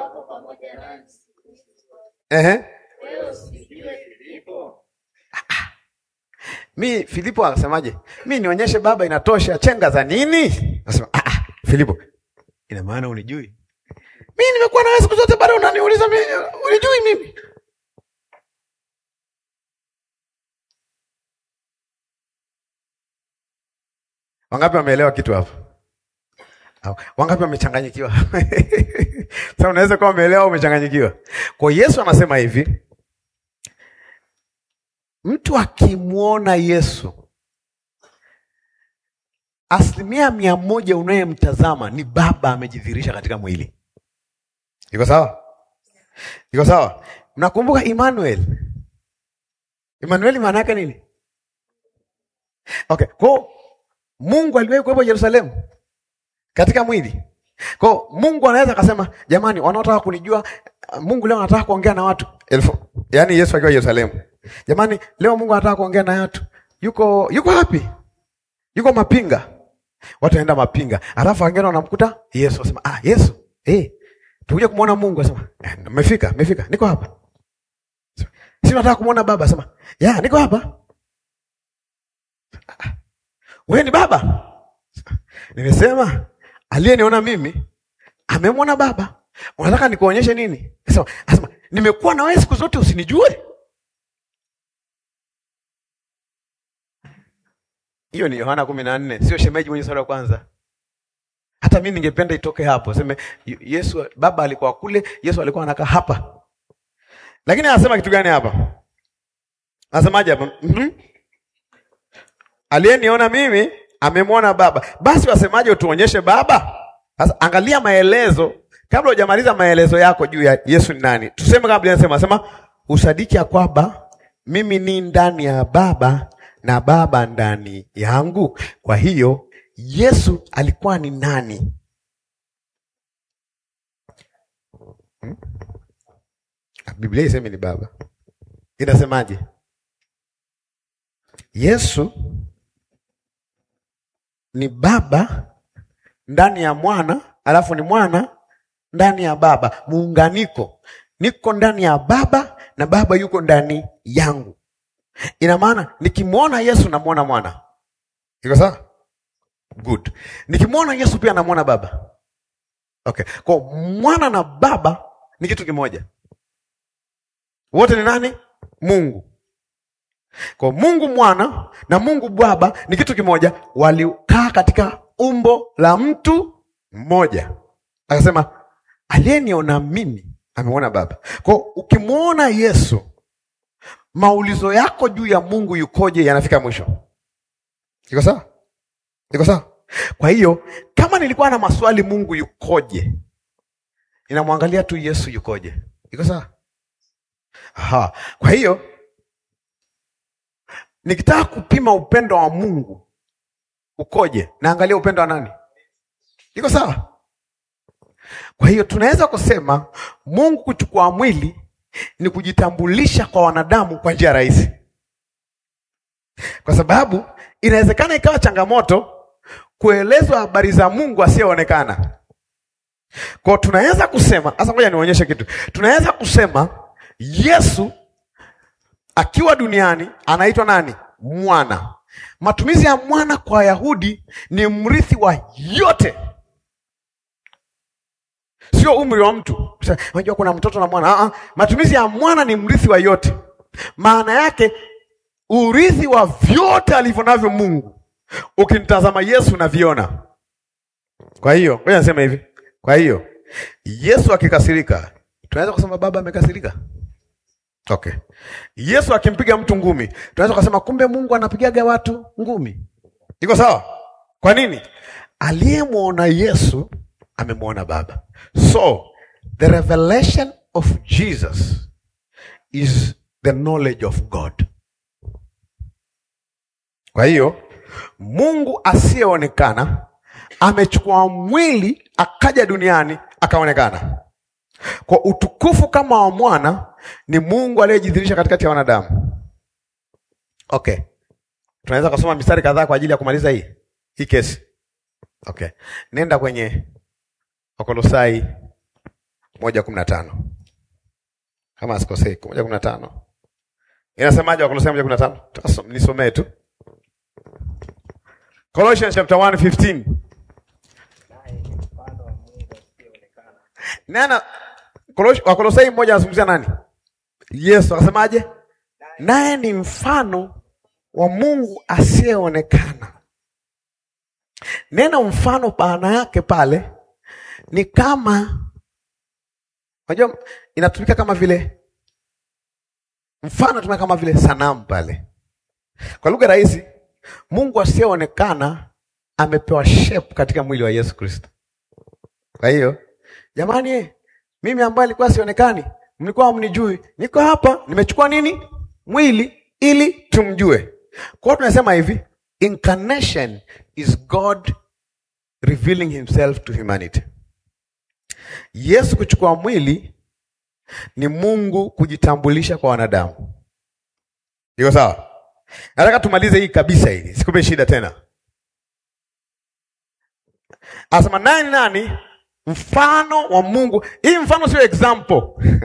Ehe. Mi Filipo akasemaje? Mi nionyeshe baba inatosha, chenga za nini? Nasema ah, ah, Filipo, ina maana unijui? Mi nimekuwa nawe siku zote, bado unaniuliza mi unijui mimi? Wangapi wameelewa kitu hapo? Au, Wangapi wamechanganyikiwa? Sasa unaweza kuwa umeelewa au umechanganyikiwa. Kwa hiyo Yesu anasema hivi, mtu akimwona Yesu asilimia mia moja unayemtazama ni Baba amejidhihirisha katika mwili. Iko sawa? Iko sawa? Mnakumbuka Emmanuel? Emmanuel maana yake nini? Okay, kwa Mungu aliwahi kuwepo Yerusalemu katika mwili. Kwa Mungu anaweza akasema, jamani, wanaotaka kunijua Mungu leo anataka kuongea na watu elfu. Yaani Yesu akiwa Yerusalemu. Jamani, leo Mungu anataka kuongea na watu. Yuko yuko wapi? Yuko Mapinga. Watu waenda Mapinga. Alafu wengine wanamkuta Yesu asema, "Ah, Yesu, eh, tukuja kumwona Mungu." Asema, eh, "Mmefika, mmefika. Niko hapa." Si nataka kumwona Baba, asema, "Ya, niko hapa." "Ah, Wewe ni Baba?" Nimesema aliyeniona mimi amemwona Baba. Unataka nikuonyeshe nini? Asema, asema, "Nimekuwa na wewe siku zote usinijue?" Hiyo ni Yohana kumi na nne, sio shemeji mwenye sura ya kwanza. Hata mimi ningependa itoke hapo, seme Yesu Baba alikuwa kule, Yesu alikuwa anakaa hapa. Lakini anasema kitu gani hapa? Anasemaje hapa? Mhm. Aliyeniona mimi amemwona Baba. Basi wasemaje utuonyeshe Baba? Sasa angalia maelezo kabla hujamaliza maelezo yako juu ya Yesu ni nani. Tuseme kabla anasema sema usadiki ya kwamba mimi ni ndani ya Baba na Baba ndani yangu. Kwa hiyo Yesu alikuwa ni nani? Hmm? Biblia isemi ni Baba. Inasemaje? Yesu ni Baba ndani ya Mwana, alafu ni Mwana ndani ya Baba, muunganiko. Niko ndani ya Baba na Baba yuko ndani yangu. Ina maana nikimwona Yesu namwona Mwana. Iko sawa? Good. Nikimwona Yesu pia namwona Baba. Okay. Kwa Mwana na Baba ni kitu kimoja. Wote ni nani? Mungu. Kwa Mungu Mwana na Mungu Baba ni kitu kimoja, walikaa katika umbo la mtu mmoja. Akasema aliyeniona mimi ameona Baba. Kwa ukimwona Yesu, maulizo yako juu ya Mungu yukoje yanafika mwisho. Iko sawa? Iko sawa? Kwa hiyo kama nilikuwa na maswali Mungu yukoje, ninamwangalia tu Yesu yukoje. Iko sawa? Aha. Kwa hiyo nikitaka kupima upendo wa Mungu ukoje, naangalia upendo wa nani? Iko sawa? Kwa hiyo tunaweza kusema Mungu kuchukua mwili ni kujitambulisha kwa wanadamu kwa njia rahisi, kwa sababu inawezekana ikawa changamoto kuelezwa habari za Mungu asiyeonekana. Kwa tunaweza kusema sasa, ngoja nionyeshe kitu. Tunaweza kusema Yesu akiwa duniani anaitwa nani? Mwana. Matumizi ya mwana kwa Wayahudi ni mrithi wa yote, sio umri wa mtu. Unajua kuna mtoto na mwana. Aa, matumizi ya mwana ni mrithi wa yote. Maana yake urithi wa vyote alivyo navyo Mungu, ukimtazama Yesu unaviona. Kwa hiyo ngoja niseme hivi, kwa hiyo Yesu akikasirika, tunaweza kusema baba amekasirika. Okay. Yesu akimpiga mtu ngumi, tunaweza kusema kumbe Mungu anapigaga watu ngumi. Iko sawa? Kwa nini? Aliyemwona Yesu amemwona Baba. So, the revelation of Jesus is the knowledge of God. Kwa hiyo Mungu asiyeonekana amechukua mwili akaja duniani akaonekana. Kwa utukufu kama wa mwana ni Mungu aliyejidhihirisha katikati ya wanadamu. Okay, tunaweza kusoma mistari kadhaa kwa ajili ya kumaliza hii hii kesi. Okay, nenda kwenye Wakolosai moja kumi na tano. kama sikosei, moja kumi na tano inasemaje? Wakolosai moja kumi na tano nisomee tu Colossians chapter 1 15 nana Wakolosai mmoja anazungumzia nani? Yesu akasemaje? Naye ni mfano wa Mungu asiyeonekana. Neno mfano maana yake pale ni kama, unajua inatumika kama vile mfano, tumika kama vile sanamu pale. Kwa lugha rahisi, Mungu asiyeonekana amepewa shape katika mwili wa Yesu Kristo. Kwa hiyo jamani, mimi ambaye alikuwa sionekani, mlikuwa hamnijui, niko hapa, nimechukua nini? Mwili ili tumjue. Kwa hiyo tunasema hivi, incarnation is God revealing himself to humanity. Yesu kuchukua mwili ni Mungu kujitambulisha kwa wanadamu. Iko sawa? Nataka tumalize hii kabisa, hili sikupe shida tena. Asema nani nani? Mfano wa Mungu. Hii mfano sio example.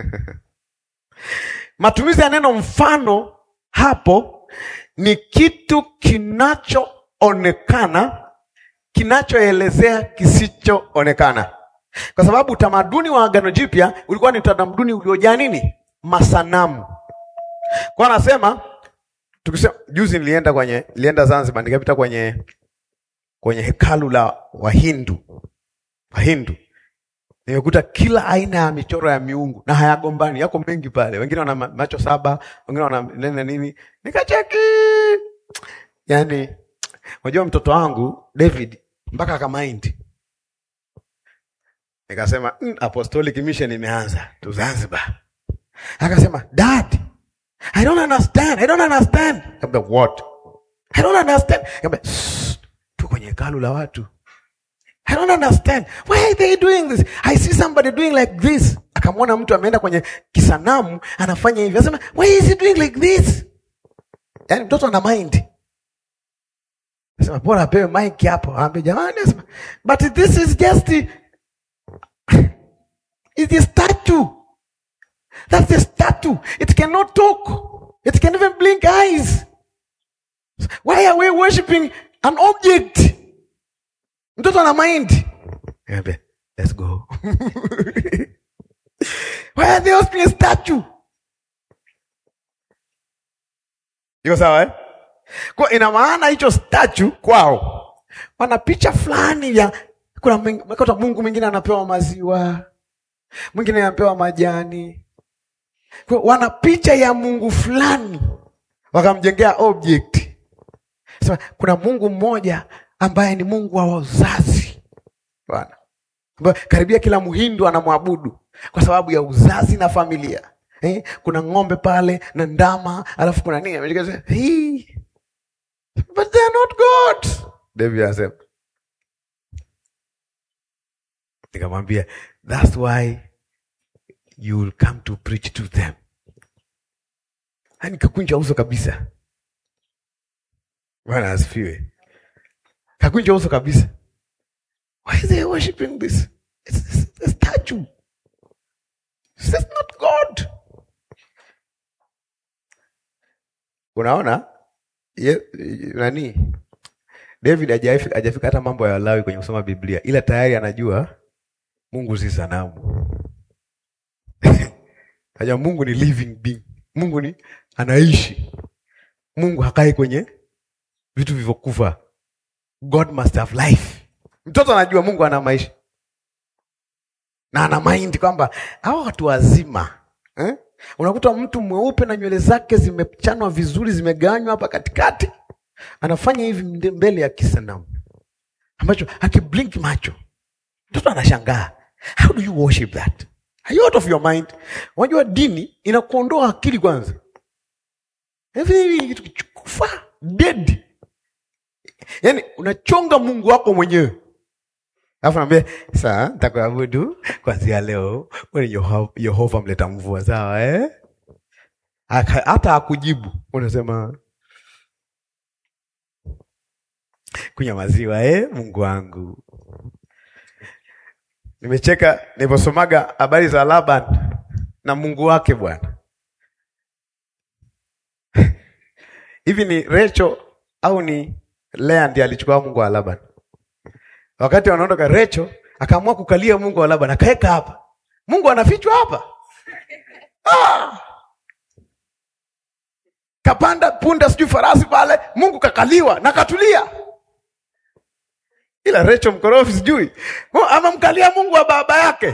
Matumizi ya neno mfano hapo ni kitu kinachoonekana kinachoelezea kisichoonekana, kwa sababu utamaduni wa Agano Jipya ulikuwa ni utamaduni uliojaa nini? Masanamu. Kwa anasema tukisema, juzi nilienda kwenye nilienda Zanzibar, nikapita kwenye kwenye hekalu la Wahindu Wahindu nimekuta kila aina ya michoro ya miungu na hayagombani, yako mengi pale. Wengine wana macho saba, wengine wana nene nini, nikacheki. Yani unajua mtoto wangu David mpaka akamaindi, nikasema mm, apostolic mission imeanza tu Zanzibar. Akasema dad, I don't understand, I don't understand. Kaambia what? I don't understand. Kaambia tu kwenye hekalu la watu I don't understand. Why are they doing this? I see somebody doing like this. Akamwona mtu ameenda kwenye kisanamu anafanya hivi. Anasema, why is he doing like this? Yaani mtoto ana mind. Anasema bora apewe mic hapo. Aambie jamani, anasema, but this is just It's a statue. That's a statue. It cannot talk. It can even blink eyes. Why are we worshiping an object? Mtoto ana mind. Niambia, let's go. Why are they worshiping a statue? Iko sawa eh? Kwa ina maana hicho statue kwao wana picha fulani ya kuna mekuta Mungu mwingine anapewa maziwa, mwingine anapewa majani. Kwa wana picha ya Mungu fulani wakamjengea object. Sema kuna Mungu mmoja ambaye ni Mungu wa uzazi Bwana, karibia kila Mhindu anamwabudu kwa sababu ya uzazi na familia eh? Kuna ng'ombe pale na ndama, alafu kuna nini hey. But they are not God. David anasema, nikamwambia that's why you will come to preach to them. Hani kakunja uso kabisa. Bwana asifiwe. Kakunja uso kabisa. Why are they worshiping this? It's, it's a statue. This is not God. Unaona? Ye, nani? David hajafika hajafika hata mambo ya Lawi kwenye kusoma Biblia, ila tayari anajua Mungu si sanamu. Haja Mungu ni living being. Mungu ni anaishi. Mungu hakai kwenye vitu vilivyokufa. God must have life. Mtoto anajua Mungu ana maisha na ana mind kwamba hawa watu wazima eh? Unakuta mtu mweupe na nywele zake zimechanwa vizuri, zimeganywa hapa katikati, anafanya hivi mbele ya kisanamu ambacho hakiblink macho. Mtoto anashangaa, how do you worship that? Are you out of your mind? Unajua dini inakuondoa akili kwanza, hivi kitu kichukufa dead Yaani unachonga Mungu wako mwenyewe. Alafu naambia, "Sawa, nitakuabudu kuanzia leo. Wewe ni Yehova mleta mvua, sawa eh?" Hata akujibu. Unasema kunywa maziwa eh, Mungu wangu. Nimecheka niliposomaga habari za Laban na Mungu wake Bwana. Hivi ni Rachel au ni Lea ndiye alichukua Mungu wa Laban? Wakati wanaondoka, Rachel akaamua kukalia Mungu wa Laban, akaeka hapa. Mungu anafichwa hapa. Ah! Kapanda punda sijui farasi pale, Mungu kakaliwa na katulia. Ila Rachel mkorofi sijui amemkalia Mungu wa baba yake.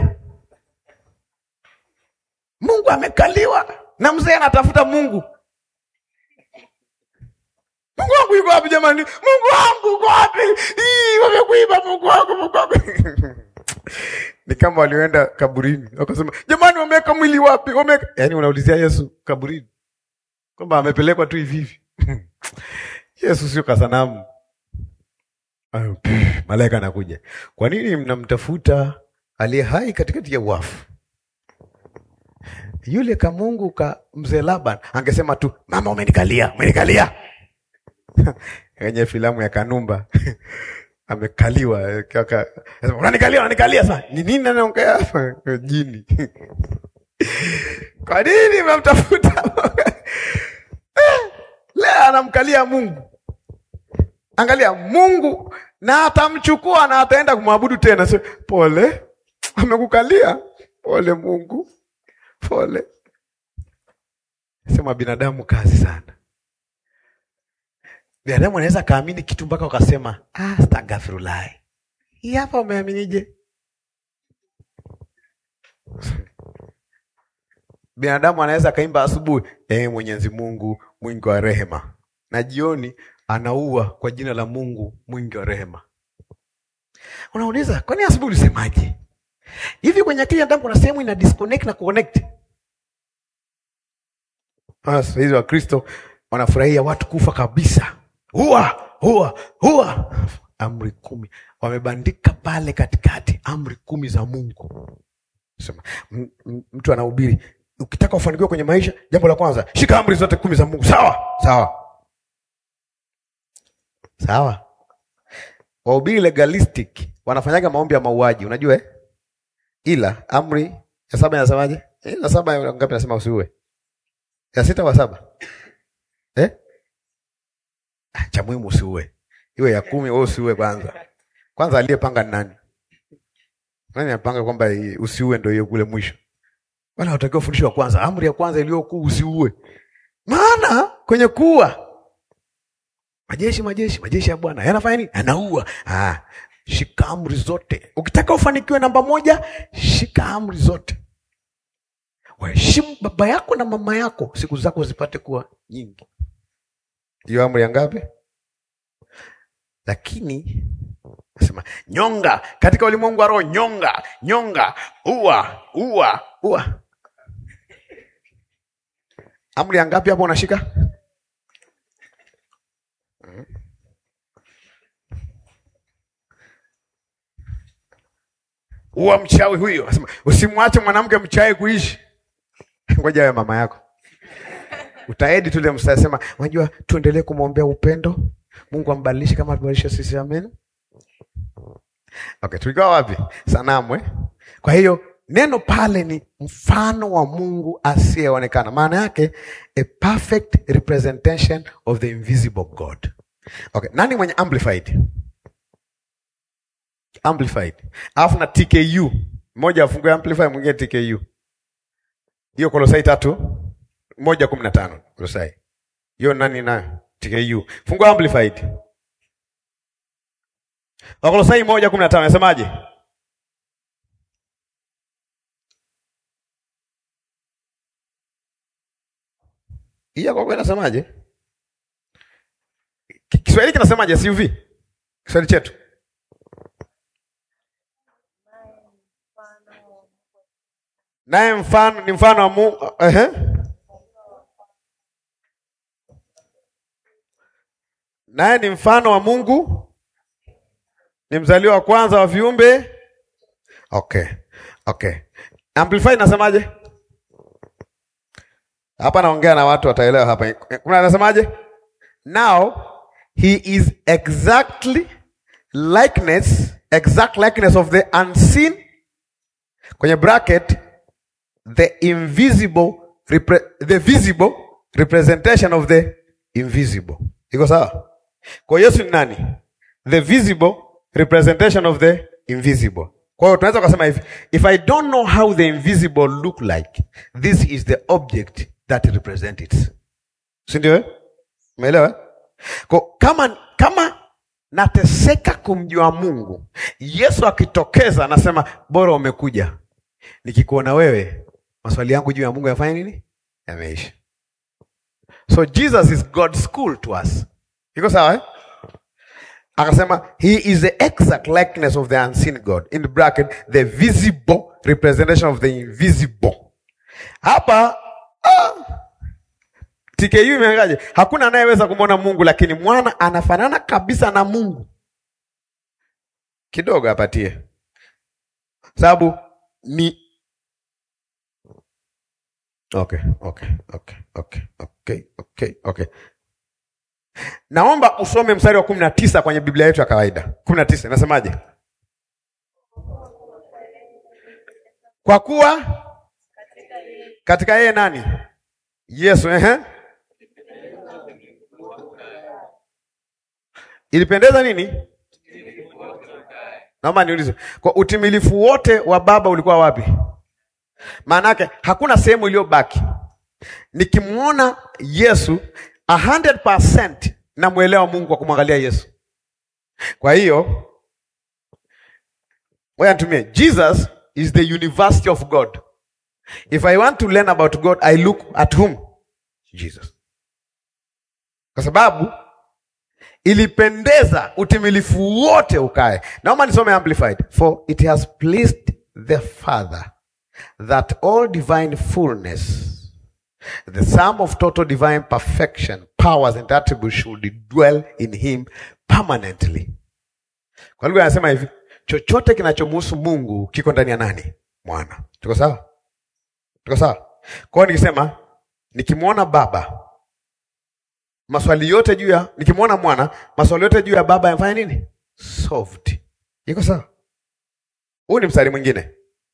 Mungu amekaliwa na mzee anatafuta Mungu. Mungu wangu yuko wapi jamani? Mungu wangu uko wapi? Ii, wamekuiba Mungu wangu, Mungu wangu. Ni kama walioenda kaburini wakasema, jamani, wameweka mwili wapi? Wameweka yaani, unaulizia Yesu kaburini kwamba amepelekwa tu hivi hivi. Yesu sio kasanamu. Ayo, pff, malaika anakuja. Kwa nini mnamtafuta aliye hai katikati ya wafu? Yule kamungu ka mzee Laban angesema tu, mama, umenikalia, umenikalia kwenye filamu ya Kanumba amekaliwa kaka, unanikalia, unanikalia. Sasa ni nini anaongea hapa? Jini. Kwa nini mnamtafuta? Leo anamkalia Mungu. Angalia, Mungu na atamchukua na ataenda kumwabudu tena. So, pole, amekukalia. Pole Mungu, pole. Sema binadamu kazi sana. Binadamu anaweza kaamini kitu mpaka ukasema ah, astaghfirullah. Hii hapa umeaminije? Binadamu anaweza kaimba asubuhi, eh, Mwenyezi Mungu mwingi wa rehema, na jioni anaua kwa jina la Mungu mwingi wa rehema. Unauliza, kwani asubuhi ulisemaje? Hivi kwenye akili ya damu kuna sehemu ina disconnect na connect. Sasa hizo Wakristo wanafurahia watu kufa kabisa, huwa huwa huwa. Amri kumi wamebandika pale katikati, amri kumi za Mungu. Sema m- m- mtu anahubiri, ukitaka ufanikiwe kwenye maisha, jambo la kwanza, shika amri zote kumi za Mungu. Sawa sawa sawa. Wahubiri legalistic wanafanyaga maombi ya mauaji, unajua eh? Ila amri ya saba inasemaje? Eh, ya saba ya ngapi? Nasema usiue. Ya sita wa saba eh? Ah, cha muhimu usiue. Iwe ya kumi, wewe usiue kwanza. Kwanza aliyepanga ni nani? Nani anapanga kwamba hii usiue ndio hiyo kule mwisho? Wala hutakiwa fundishwa kwanza. Amri ya kwanza iliyokuu usiue. Maana kwenye kuua majeshi majeshi majeshi ya Bwana yanafanya nini? Anaua. Ah, shika amri zote. Ukitaka ufanikiwe namba moja, shika amri zote. Waheshimu baba yako na mama yako, siku zako zipate kuwa nyingi. Hiyo amri ya ngapi? Lakini nasema nyonga katika ulimwengu wa roho, nyonga nyonga, ua ua ua. Amri ya ngapi hapo unashika? Uwa mchawi huyo, asema usimwache mwanamke mchawi kuishi. Ngoja awe mama yako, utaedi tule mstari, sema unajua, tuendelee kumwombea upendo, Mungu ambadilishe kama tubadilishe sisi, amen. Okay, tulikuwa wapi? Sanamu eh? Kwa hiyo neno pale ni mfano wa Mungu asiyeonekana, maana yake a perfect representation of the invisible God. Okay, nani mwenye amplified? Amplified. Alafu na TKU. Mmoja afungue amplified, mwingine TKU. Hiyo Kolosai tatu moja kumi na tano Kolosai. Hiyo nani nayo? TKU. Fungua amplified. Wakolosai moja kumi na tano nasemaje? Hii yako kwa inasemaje? Ki- Kiswahili kinasemaje CUV? Kiswahili chetu. Naye mfano ni mfano wa Mungu. Ehe. Naye ni mfano wa Mungu, ni mzaliwa wa kwanza wa viumbe. Okay, okay. Amplify inasemaje? Hapa naongea na watu wataelewa hapa. Kuna anasemaje? Now he is exactly likeness, exact likeness of the unseen kwenye bracket the invisible repre the visible representation of the invisible. Iko sawa? Kwa Yesu ni nani? The visible representation of the invisible. Kwa hiyo tunaweza kusema hivi, if I don't know how the invisible look like, this is the object that represent it. Si ndio? eh? Umeelewa? Kwa kama kama nateseka kumjua Mungu, Yesu akitokeza anasema bora umekuja. Nikikuona wewe, maswali yangu juu ya Mungu yafanya nini? Yameisha. So Jesus is God's school to us. Iko sawa eh? Akasema he is the exact likeness of the unseen God. In bracket, the visible representation of the invisible. Hapa ah, TKU imeangaje? Hakuna anayeweza kumwona Mungu, lakini mwana anafanana kabisa na Mungu. Kidogo apatie, sababu ni okay, okay, okay, okay, okay, okay, okay. Naomba usome mstari wa kumi na tisa kwenye Biblia yetu ya kawaida. kumi na tisa inasemaje? Kwa kuwa katika yeye nani? Yesu, ehe. Ilipendeza nini? Naomba niulize, kwa utimilifu wote wa Baba ulikuwa wapi? Maana yake hakuna sehemu iliyobaki. Nikimwona Yesu 100% namwelewa Mungu kwa kumwangalia Yesu. Kwa hiyo ngoja nitumie, Jesus is the university of God. If I want to learn about God, I look at whom? Jesus. Kwa sababu ilipendeza utimilifu wote ukae. Naomba nisome amplified. For it has pleased the Father that all divine fullness the sum of total divine perfection, powers and attributes should dwell in him permanently. Kwa lugha anasema hivi, chochote kinachomhusu Mungu kiko ndani ya nani? Mwana. Tuko sawa? Tuko sawa? Kwa hiyo nikisema nikimwona Baba, maswali yote juu ya nikimwona mwana, maswali yote juu ya Baba yamfanya nini? Solved. Iko sawa? Huu ni mstari mwingine.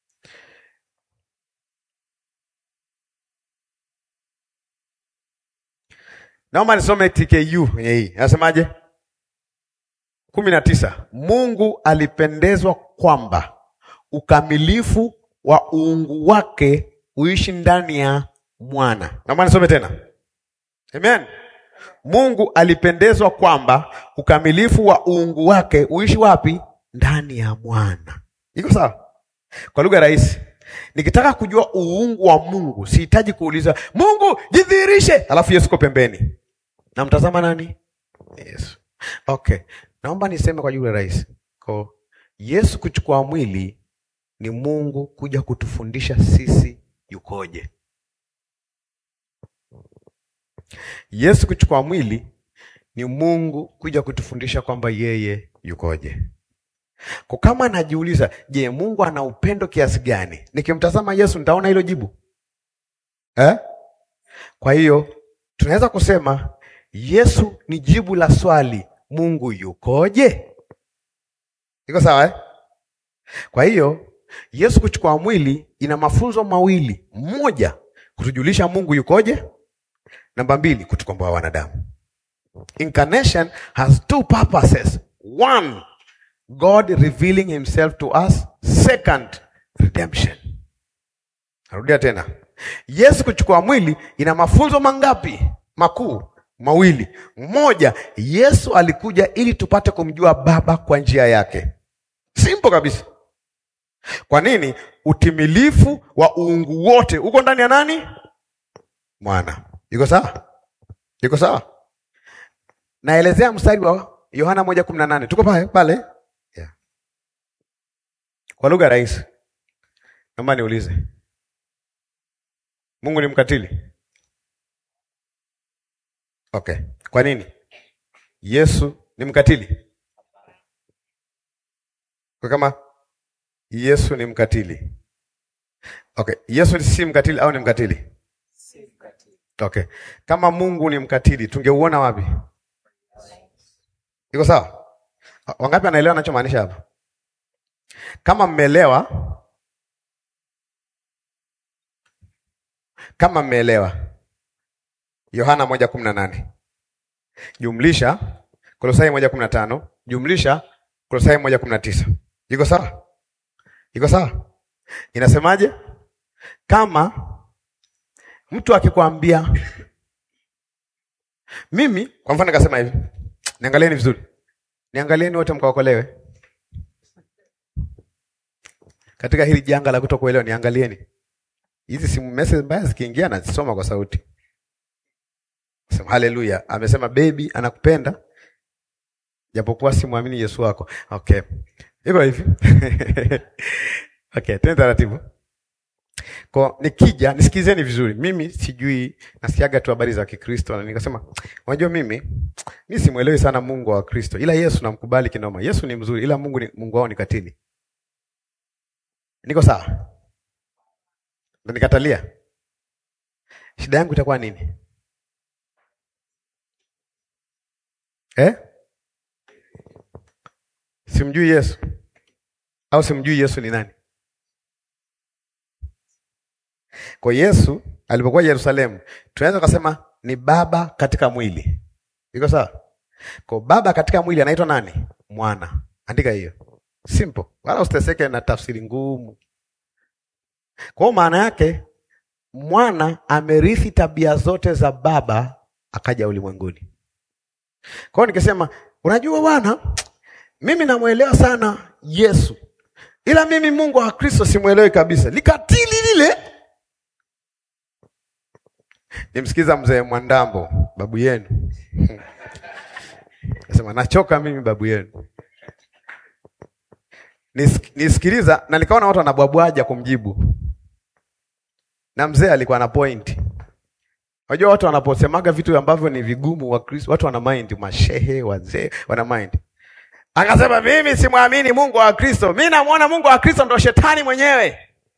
Naomba nisome TKU kwenye hii. Anasemaje? kumi na tisa. Mungu alipendezwa kwamba ukamilifu wa uungu wake uishi ndani ya mwana. Naomba nisome tena. Amen. Mungu alipendezwa kwamba ukamilifu wa uungu wake uishi wapi? Ndani ya mwana. Iko sawa? Kwa lugha rahisi, nikitaka kujua uungu wa Mungu sihitaji kuuliza Mungu jidhihirishe, alafu Yesu ko pembeni. Namtazama nani? Yesu. Okay, naomba niseme kwa lugha rahisi, kwa Yesu kuchukua mwili ni Mungu kuja kutufundisha sisi yukoje. Yesu kuchukua mwili ni Mungu kuja kutufundisha kwamba yeye yukoje. Kwa kama najiuliza, je, Mungu ana upendo kiasi gani? Nikimtazama Yesu nitaona hilo jibu eh? Kwa hiyo tunaweza kusema Yesu ni jibu la swali Mungu yukoje? Iko sawa eh? Kwa hiyo Yesu kuchukua mwili ina mafunzo mawili. Mmoja, kutujulisha Mungu yukoje. Namba mbili, kutukomboa wanadamu. Incarnation has two purposes. One, God revealing himself to us. Second, redemption. Narudia tena. Yesu kuchukua mwili ina mafunzo mangapi? Makuu mawili. Mmoja, Yesu alikuja ili tupate kumjua Baba kwa njia yake. Simple kabisa. Kwa nini? Utimilifu wa uungu wote uko ndani ya nani? Mwana. Iko sawa? Iko sawa? Naelezea mstari wa Yohana moja kumi na nane. Tuko pale pale? Yeah. Kwa lugha rahisi, naomba niulize, Mungu ni mkatili? Okay. Kwa nini? Yesu ni mkatili? Kwa kama Yesu ni mkatili. Okay. Yesu si mkatili au ni mkatili? Okay. Kama Mungu ni mkatili, tungeuona wapi? Iko sawa? Wangapi anaelewa anachomaanisha hapa? Kama mmeelewa, kama mmeelewa. Yohana moja kumi na nane jumlisha Kolosai moja kumi na tano jumlisha Kolosai moja kumi na tisa iko sawa? Iko sawa? Inasemaje? Kama mtu akikwambia mimi, kwa mfano nikasema hivi, niangalieni vizuri, niangalieni wote mkaokolewe katika hili janga la kutokuelewa, niangalieni hizi simu message mbaya zikiingia, nazisoma kwa sauti. Sema haleluya, amesema baby anakupenda japokuwa simwamini Yesu wako. Okay, hivyo hivi okay, tena taratibu. Kwa nikija nisikizeni vizuri, mimi sijui, nasikiaga tu habari za Kikristo na nikasema, unajua mimi mimi simwelewi sana Mungu wa Kristo, ila Yesu namkubali kinoma. Yesu ni mzuri, ila Mungu ni, Mungu wao ni katili. Niko sawa? Ndio nikatalia. Shida yangu itakuwa nini? Eh? Simjui Yesu au simjui Yesu ni nani? Kwa Yesu alipokuwa Yerusalemu, tunaweza kusema ni baba katika mwili. Iko sawa? Kwa baba katika mwili anaitwa nani? Mwana. Andika hiyo. Simple. Wala usiteseke na tafsiri ngumu. Kwa maana yake mwana amerithi tabia zote za baba akaja ulimwenguni. Kwa hiyo nikisema, unajua bwana, mimi namwelewa sana Yesu, ila mimi Mungu wa Kristo simwelewi kabisa, likatili lile. Nimsikiza mzee Mwandambo, babu yenu nasema nachoka mimi babu yenu. Nis, nisikiliza na nikaona watu wanabwabwaja kumjibu, na mzee alikuwa na point. Unajua watu wanaposemaga vitu ambavyo ni vigumu wa Kristo, watu wana mind, mashehe wazee wana mind. Akasema mimi simwamini Mungu wa Kristo, mimi namuona Mungu wa Kristo ndo shetani mwenyewe,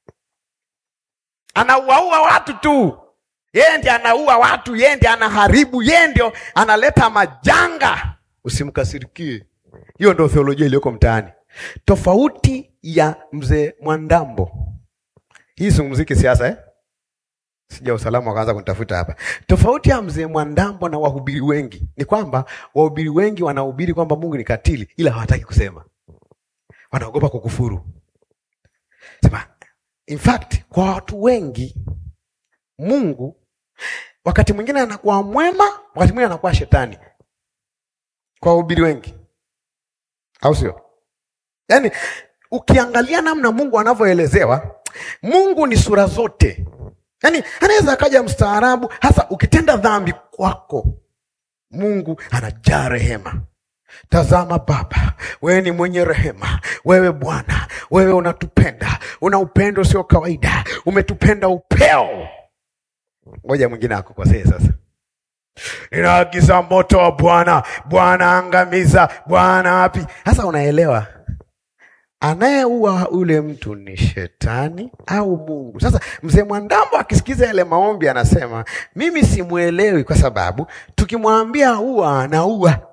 anauaua watu tu, yeye ndiye anaua watu, yeye ndiye anaharibu, yeye ndio analeta majanga. Usimkasirikie, hiyo ndio theolojia iliyoko mtaani, tofauti ya mzee Mwandambo. Hii zungumziki siasa eh? Sija usalama wakaanza kunitafuta hapa. Tofauti ya mzee Mwandambo na wahubiri wengi ni kwamba wahubiri wengi wanahubiri kwamba Mungu ni katili, ila hawataki kusema, wanaogopa kukufuru. Sema, in fact kwa watu wengi Mungu wakati mwingine anakuwa mwema, wakati mwingine anakuwa shetani, kwa wahubiri wengi, au sio? Yaani ukiangalia namna Mungu anavyoelezewa, Mungu ni sura zote Yaani anaweza akaja mstaarabu, hasa ukitenda dhambi kwako, Mungu anajaa rehema. Tazama Baba, wewe ni mwenye rehema, wewe Bwana, wewe unatupenda, una upendo sio kawaida, umetupenda upeo. Ngoja mwingine akukosee sasa. Ninaagiza moto wa Bwana, Bwana angamiza, Bwana wapi? Sasa unaelewa anayeua ule mtu ni shetani au Mungu? Sasa mzee Mwandambo akisikiza yale maombi anasema, mimi simwelewi, kwa sababu tukimwambia ua anaua.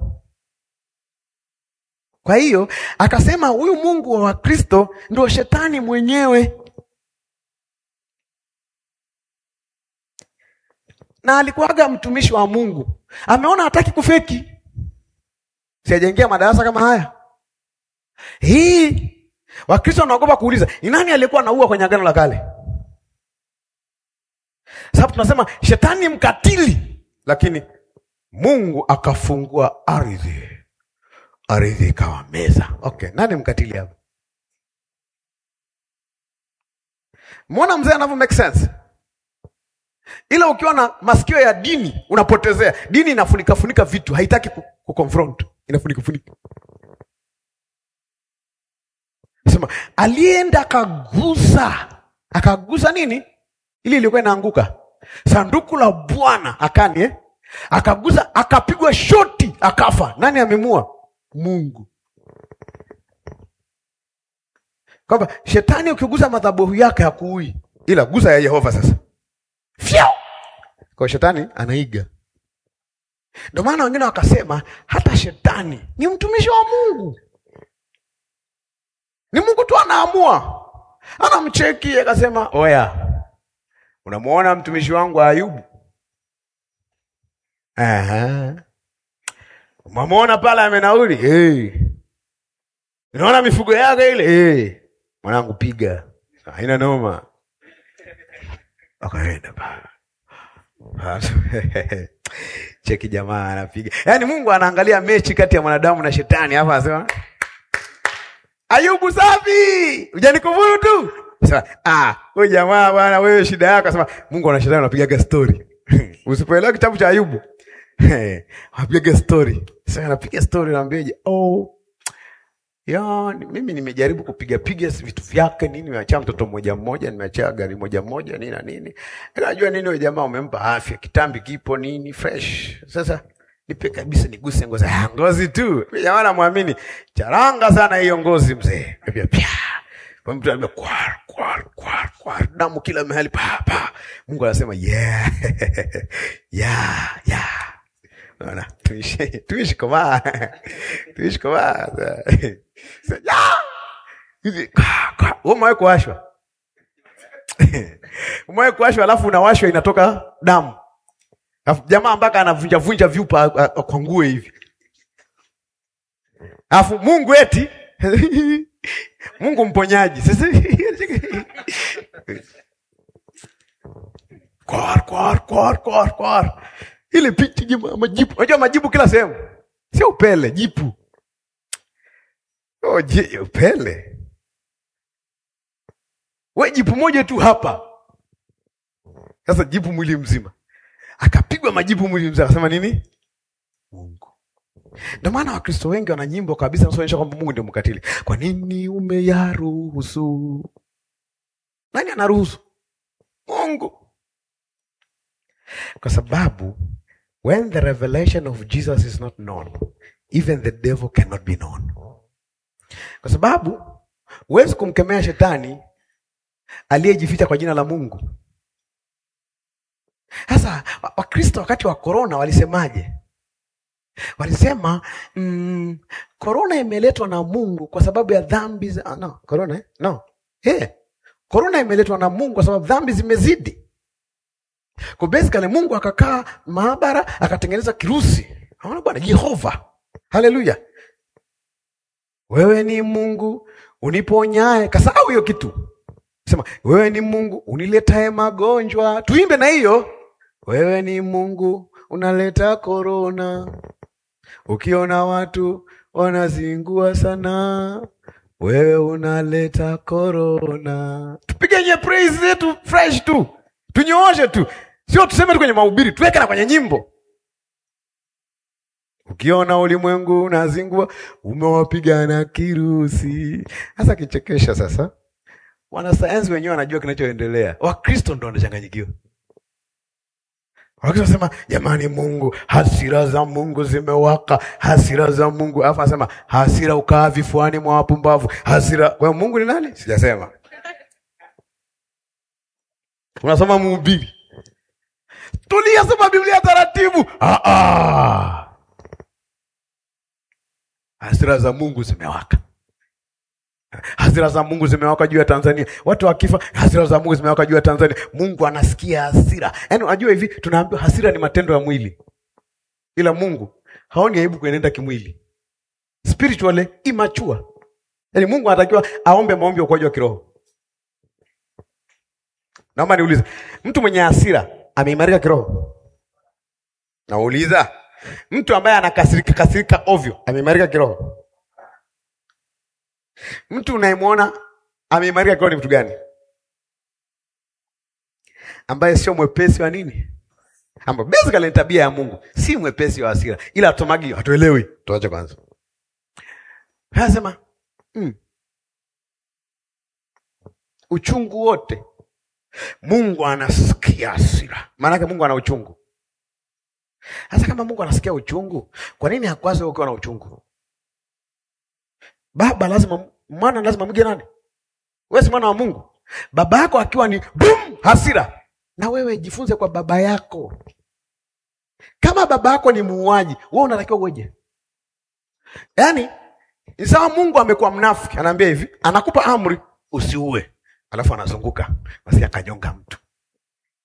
Kwa hiyo akasema huyu Mungu wa Wakristo ndio shetani mwenyewe, na alikuwaga mtumishi wa Mungu, ameona hataki kufeki, siajaingia madarasa kama haya hii Wakristo wanaogopa kuuliza ni nani aliyekuwa anaua kwenye Agano la Kale, sababu tunasema shetani mkatili, lakini Mungu akafungua ardhi, ardhi ikawa meza. Okay, nani mkatili hapa? Mwona mzee anavyo make sense, ila ukiwa na masikio ya dini unapotezea. Dini inafunika funika vitu, haitaki kuconfront, inafunika funika Sema alienda akagusa, akagusa nini? Ili ilikuwa inaanguka sanduku la Bwana akani eh? Akagusa, akapigwa shoti, akafa. Nani amemua? Mungu. Kwamba shetani ukigusa madhabahu yake hakuui, ila gusa ya Yehova sasa fyao, kwa shetani anaiga. Ndio maana wengine wakasema hata shetani ni mtumishi wa Mungu ni Mungu tu anaamua, anamcheki akasema, oya, Unamuona mtumishi wangu Ayubu? Aha. Unamuona pale amenauli? Hey. Unaona mifugo yake ile? Hey. Mwanangu piga. Haina noma. Akaenda pale. Cheki jamaa anapiga. Yaani Mungu anaangalia mechi kati ya mwanadamu na shetani hapa anasema Ayubu safi. Hujanikufuru tu. Sema, ah, wewe jamaa bwana wewe shida yako sema Mungu ana shetani anapigaga story. Usipoelewa kitabu cha Ayubu. Anapigaga story. Sasa anapiga story naambiaje? Oh. Ya, mimi nimejaribu kupiga piga vitu vyake nini, nimeacha mtoto mmoja mmoja, nimeacha gari moja moja nini na nini. Unajua nini wewe jamaa umempa afya, kitambi kipo nini fresh. Sasa nipe kabisa niguse ngozi. Ah, ngozi tu. Mimi jamaa namwamini. Charanga sana hiyo ngozi mzee. Pia pia. Kwa mtu anambia kwar kwar kwar kwar damu kila mahali pa pa. Mungu anasema yeah. yeah, yeah. Unaona? Tuishi tuishi kama tuishi kama umewahi kuwashwa umewahi kuwashwa alafu unawashwa inatoka damu alafu jamaa mpaka anavunja vunja vyupa kwa nguo hivi alafu mungu eti mungu mponyaji sasa kwar kwar kwar kwar kwar ile picha majibu unajua majibu kila sehemu sio upele jipu Oh, je, upele we jipu moja tu hapa sasa, jipu mwili mzima, akapigwa majipu mwili mzima, akasema nini? Mungu. Ndio maana Wakristo wengi wana nyimbo kabisa naonyesha kwamba Mungu ndio mkatili. Kwa nini umeyaruhusu? Nani anaruhusu? Mungu. Kwa sababu when the revelation of Jesus is not known, even the devil cannot be known kwa sababu huwezi kumkemea shetani aliyejificha kwa jina la Mungu. Sasa Wakristo wakati wa korona walisemaje? Walisema mm, korona imeletwa na Mungu kwa sababu ya dhambi za... no, korona eh? no. yeah. Korona imeletwa na Mungu kwa sababu dhambi zimezidi. Kwa basically Mungu akakaa maabara akatengeneza kirusi. Aona bwana Jehova. Haleluya. Wewe ni Mungu uniponyae. Kasahau hiyo kitu, sema wewe ni Mungu uniletae magonjwa. Tuimbe na hiyo, wewe ni Mungu unaleta korona. Ukiona watu wanazingua sana, wewe unaleta korona. Tupige nye praise zetu fresh tu, tunyooshe tu, sio tuseme tu kwenye mahubiri, tuweke na kwenye nyimbo. Ukiona ulimwengu unazingua, umewapigana kirusi. Sasa kichekesha sasa, wanasayansi wenyewe wanajua kinachoendelea, Wakristo ndo wanachanganyikiwa. Wakristo wanasema jamani, Mungu, hasira za Mungu zimewaka, hasira za Mungu. Alafu anasema hasira ukaa vifuani mwa wapumbavu. Hasira kwa hiyo Mungu ni nani? Sijasema. Unasoma Mhubiri, tulia, soma Biblia taratibu. Ah, ah. Hasira za Mungu zimewaka, hasira za Mungu zimewaka juu ya Tanzania. Watu wakifa, hasira za Mungu zimewaka juu ya Tanzania. Mungu anasikia hasira. Yaani unajua hivi, tunaambiwa hasira ni matendo ya mwili, ila Mungu haoni aibu kuenenda kimwili, spiritually immature. Yaani Mungu anatakiwa aombe maombi ya ukuaji wa kiroho. Naomba niulize, mtu mwenye hasira ameimarika kiroho? Nauliza, mtu ambaye anakasirika kasirika ovyo ameimarika kiroho? Mtu unayemwona ameimarika kiroho ni mtu gani? Ambaye sio mwepesi wa nini, ambayo basically ni tabia ya Mungu, si mwepesi wa hasira, ila atomagi hatuelewi. Tuache kwanza, anasema mm, uchungu wote Mungu anasikia hasira, maanake Mungu ana uchungu. Sasa kama Mungu anasikia uchungu, kwa nini hakwazi ukiwa na uchungu? Baba lazima, mwana lazima mge nani? Wewe si mwana wa Mungu. Baba yako akiwa ni boom, hasira, na wewe jifunze kwa baba yako. Kama baba yako ni muuaji, wewe unatakiwa uweje? Yaani ni sawa, Mungu amekuwa mnafiki, anaambia hivi, anakupa amri usiue, alafu anazunguka basi akanyonga mtu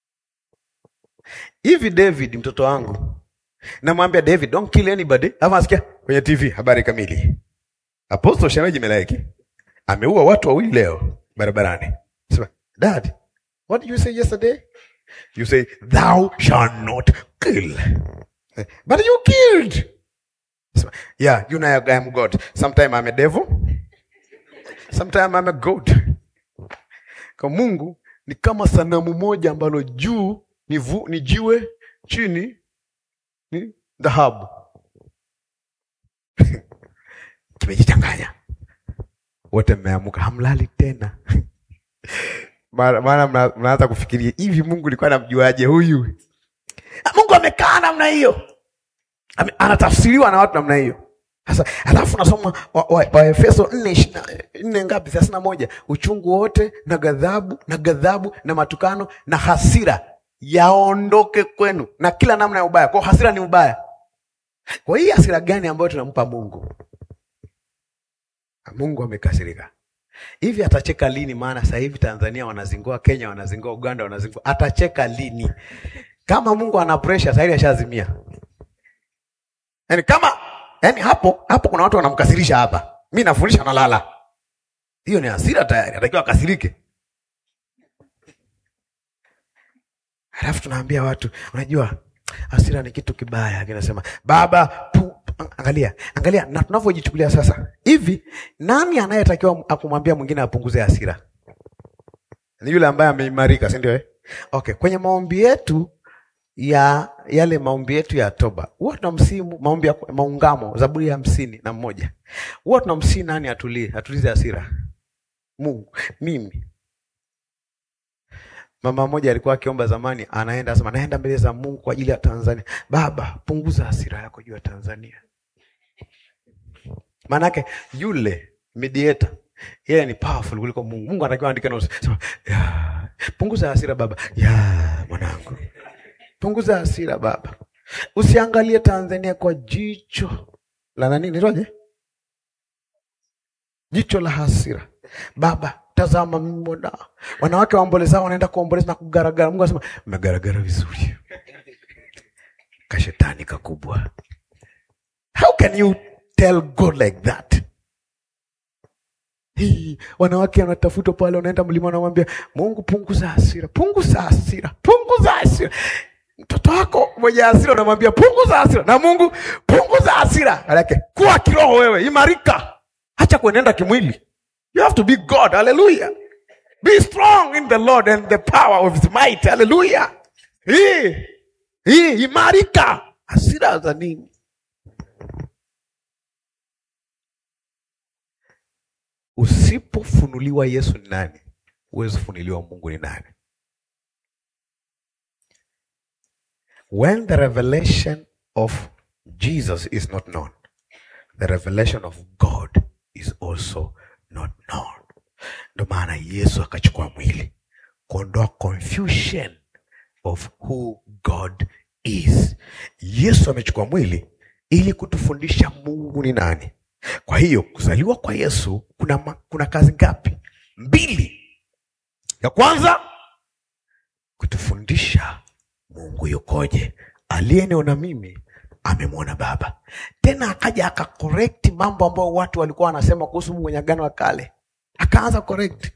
hivi David mtoto wangu namwambia David don't kill anybody alafu asikia kwenye TV habari kamili Apostle Shemeji Melaiki ameua watu wawili leo barabarani sema dad what did you say yesterday you say thou shall not kill but you killed sema, yeah you know I am God sometime I'm a devil sometime I'm a god kwa Mungu ni kama sanamu moja ambalo juu ni, vu, ni jiwe chini ni dhahabu kimejichanganya wote mmeamuka hamlali tena Mara- maana mna- mnaanza kufikiria hivi mungu alikuwa anamjuaje huyu Ah, mungu amekaa namna hiyo Ame- anatafsiriwa na watu namna hiyo sasa alafu nasoma waefeso wa, wa nne ishirini na- nne ngapi thelathini na moja uchungu wote na ghadhabu na ghadhabu na matukano na hasira yaondoke kwenu na kila namna ya ubaya kwao hasira ni ubaya kwa hii hasira gani ambayo tunampa mungu mungu amekasirika hivi atacheka lini maana sasa hivi tanzania wanazingua kenya wanazingua uganda wanazingua atacheka lini kama mungu ana presha sasa hivi ashazimia yaani kama yaani hapo hapo kuna watu wanamkasirisha hapa mi nafundisha nalala hiyo ni hasira tayari atakiwa akasirike halafu tunaambia watu unajua hasira ni kitu kibaya kinasema baba pu, angalia angalia na tunavyojichukulia sasa hivi nani anayetakiwa akumwambia mwingine apunguze hasira ni yule ambaye ameimarika si ndio eh? okay kwenye maombi yetu ya yale maombi yetu ya toba huwa tunamsimu maombi ya maungamo zaburi ya hamsini na mmoja huwa tunamsii nani atulie atulize hasira mungu mimi mama mmoja alikuwa akiomba zamani anaenda asema naenda mbele za mungu kwa ajili ya tanzania baba punguza hasira yako juu ya tanzania maanake yule mediator yeye ni powerful kuliko mungu mungu anatakiwa andike notes sema "Ya, punguza hasira baba ya mwanangu punguza hasira baba usiangalie tanzania kwa jicho la nani nitoje jicho la hasira baba tazama mimi mwana wanawake waombolezao wanaenda kuomboleza na kugaragara mungu anasema mmegaragara vizuri kashetani kakubwa how can you tell god like that Hii, wanawake wanatafutwa pale wanaenda mlima wanamwambia mungu punguza hasira punguza hasira punguza hasira mtoto wako mwenye hasira unamwambia punguza hasira na mungu punguza hasira alake kuwa kiroho wewe imarika hacha kuenenda kimwili you have to be god hallelujah be strong in the lord and the power of his might hallelujah hii hii imarika hasira za nini usipofunuliwa yesu ni nani huwezi kufunuliwa mungu ni nani when the revelation of jesus is not known the revelation of god is also not known ndo maana yesu akachukua mwili kuondoa confusion of who god is yesu amechukua mwili ili kutufundisha mungu ni nani kwa hiyo kuzaliwa kwa yesu kuna, ma, kuna kazi ngapi mbili ya kwanza kutufundisha mungu yukoje aliyeniona mimi amemwona baba tena akaja akakorekti mambo ambayo watu walikuwa wanasema kuhusu mungu kwenye agano la kale akaanza correct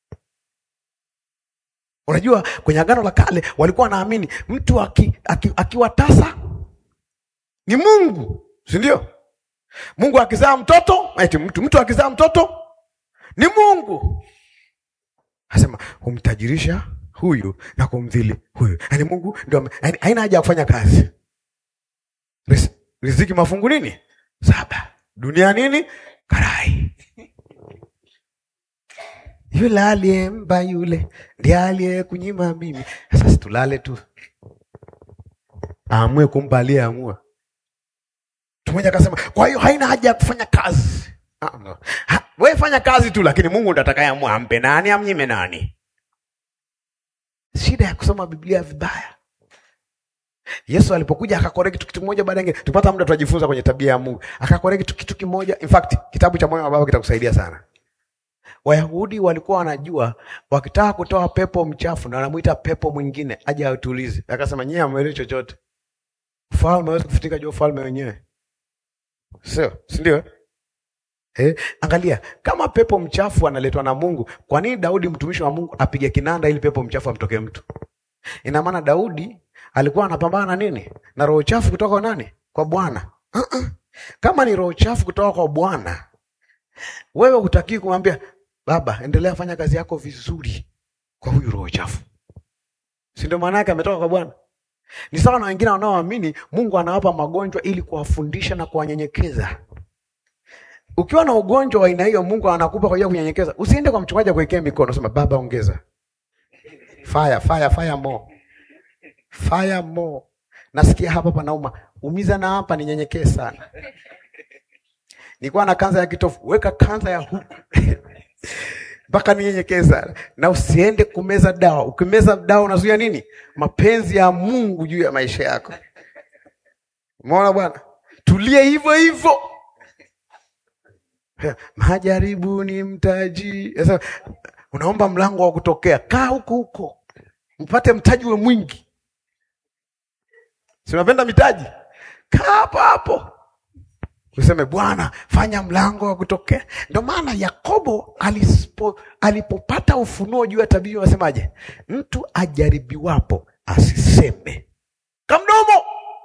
unajua kwenye agano la kale walikuwa wanaamini mtu aki, aki, akiwa tasa ni mungu si ndio mungu akizaa mtoto eti mtu mtu akizaa mtoto ni mungu asema humtajirisha huyu na kumdhili huyu yaani mungu ndio ame- yaani haina haja ya kufanya kazi Ris- riziki mafungu nini saba dunia nini karai yule aliyemba yule ndiye aliyekunyima mimi sasa situlale tu aamue kumpa aliyeamua mtu mmoja akasema kwa hiyo haina haja ya kufanya kazi Ah, no. Ha, we fanya kazi tu lakini mungu ndo atakayeamua ampe nani amnyime nani shida ya kusoma biblia vibaya yesu alipokuja akakoreki kitu kimoja baada ingine tupata muda tutajifunza kwenye tabia ya mungu akakoreki kitu kitu kimoja in fact kitabu cha moyo wa baba kitakusaidia sana Wayahudi walikuwa wanajua wakitaka kutoa pepo mchafu na wanamuita pepo mwingine aje autulize. Akasema nyie hamwelewi chochote, ufalme hawezi kufutika juu ya ufalme wenyewe, sio si ndio? Eh, angalia kama pepo mchafu analetwa na Mungu, kwa nini Daudi mtumishi wa Mungu apige kinanda ili pepo mchafu amtokee mtu? Ina maana Daudi alikuwa anapambana na nini? Na roho chafu kutoka kwa nani? Kwa Bwana. Uh-uh. Kama ni roho chafu kutoka kwa Bwana, wewe hutakiwi kumwambia baba, endelea fanya kazi yako vizuri kwa huyu roho chafu, si ndio? Maana yake ametoka kwa Bwana. Ni sawa na wengine wanaoamini Mungu anawapa magonjwa ili kuwafundisha na kuwanyenyekeza. Ukiwa na ugonjwa wa aina hiyo, Mungu anakupa kwa ajili ya kunyenyekeza. Usiende kwa mchungaji akuwekea mikono, sema baba, ongeza fire, fire, fire more, fire more. Nasikia hapa panauma, umiza na hapa, ninyenyekee sana. Nilikuwa na kanza ya kitofu, weka kanza ya huku mpaka ninyenyekee sana. Na usiende kumeza dawa. Ukimeza dawa unazuia nini? Mapenzi ya Mungu juu ya maisha yako. Umeona bwana? Tulie hivyo hivyo. Majaribu ni mtaji. Sasa unaomba mlango wa kutokea, kaa huko huko mpate mtaji we mwingi. Si unapenda mitaji? Kaa hapo hapo, useme Bwana, fanya mlango wa kutokea. Ndio maana Yakobo alispo, alipopata ufunuo juu ya tabia, wasemaje? Mtu ajaribiwapo asiseme kamdomo,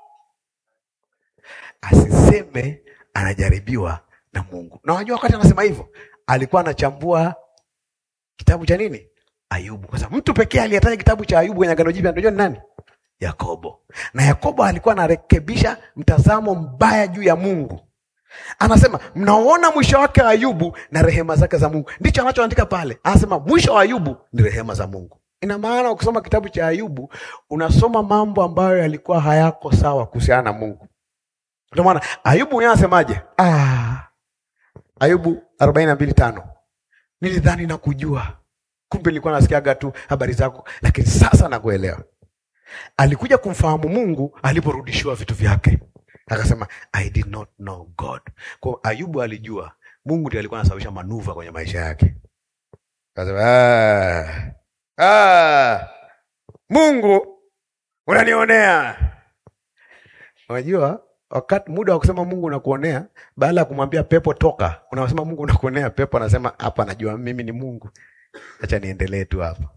asiseme anajaribiwa na Mungu. Na unajua wakati anasema hivyo alikuwa anachambua kitabu cha nini? Ayubu. Kwa sababu mtu pekee aliyetaja kitabu cha Ayubu kwenye Agano Jipya unajua ni nani? Yakobo. Na Yakobo alikuwa anarekebisha mtazamo mbaya juu ya Mungu. Anasema mnaona mwisho wake wa Ayubu na rehema zake za Mungu. Ndicho anachoandika pale. Anasema mwisho wa Ayubu ni rehema za Mungu. Ina maana ukisoma kitabu cha Ayubu unasoma mambo ambayo yalikuwa hayako sawa kuhusiana na Mungu. Ndio maana Ayubu mwenyewe anasemaje? Ah, Ayubu arobaini na mbili tano nilidhani na kujua, kumbe nilikuwa nasikiaga tu habari zako, lakini sasa nakuelewa. Alikuja kumfahamu Mungu aliporudishiwa vitu vyake, akasema I did not know God. Kwa Ayubu alijua Mungu ndiye alikuwa anasababisha manuva kwenye maisha yake. Akasema ah, ah, Mungu unanionea. Unajua wakati muda wa kusema Mungu unakuonea, baada ya kumwambia pepo toka, unasema Mungu unakuonea. Pepo anasema hapa, najua mimi ni Mungu, acha niendelee tu hapa.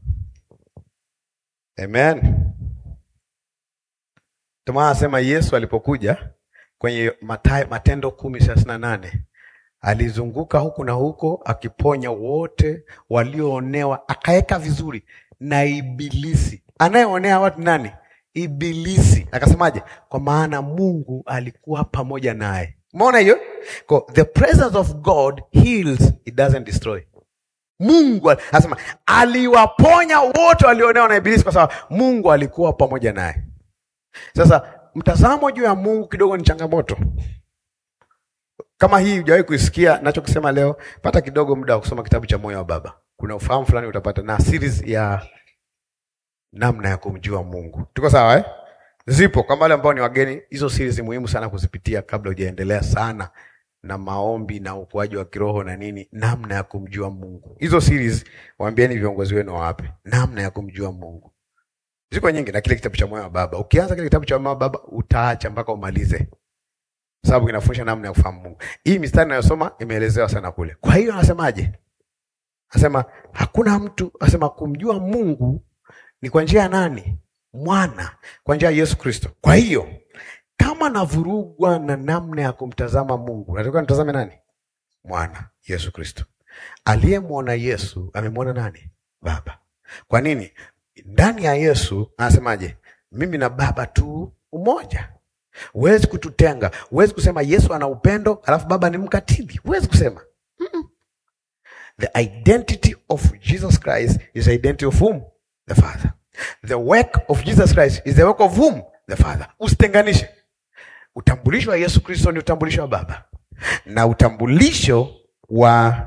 Amen. Ndio anasema Yesu alipokuja kwenye Mathayo, Matendo kumi thelathini na nane alizunguka huku na huko akiponya wote walioonewa, akaweka vizuri na Ibilisi. Anayeonea watu nani? Ibilisi. Akasemaje? Kwa maana Mungu alikuwa pamoja naye. Umeona hiyo? Kwa the presence of God heals, it doesn't destroy. Mungu anasema aliwaponya wote walionewa na Ibilisi kwa sababu Mungu alikuwa pamoja naye. Sasa mtazamo juu ya Mungu kidogo ni changamoto. Kama hii hujawahi kuisikia nachokisema leo, pata kidogo muda wa kusoma kitabu cha Moyo wa Baba. Kuna ufahamu fulani utapata na series ya namna ya kumjua Mungu. Tuko sawa eh? Zipo kwa wale ambao ni wageni, hizo series ni muhimu sana kuzipitia kabla hujaendelea sana na maombi na ukuaji wa kiroho na nini, namna ya kumjua Mungu. Hizo series waambieni viongozi wenu wawape, namna ya kumjua Mungu. Ziko nyingi na kile kitabu cha Moyo wa Baba. Ukianza kile kitabu cha Moyo wa Baba utaacha mpaka umalize. Sababu kinafundisha namna ya kufahamu Mungu. Hii mistari ninayosoma imeelezewa sana kule. Kwa hiyo anasemaje? Anasema hakuna mtu, anasema kumjua Mungu ni kwa njia ya nani? Mwana, kwa njia ya Yesu Kristo. Kwa hiyo kama navurugwa na namna ya kumtazama Mungu, natakiwa nitazame nani? Mwana, Yesu Kristo. Aliyemwona Yesu amemwona nani? Baba. Kwa nini? Ndani ya Yesu anasemaje? Mimi na Baba tu umoja. Huwezi kututenga. Huwezi kusema Yesu ana upendo alafu Baba ni mkatili. Huwezi kusema Mm-mm. The identity of Jesus Christ is the identity of whom? The Father. The work of Jesus Christ is the work of whom? The Father. Usitenganishe. Utambulisho wa Yesu Kristo ni utambulisho wa Baba, na utambulisho wa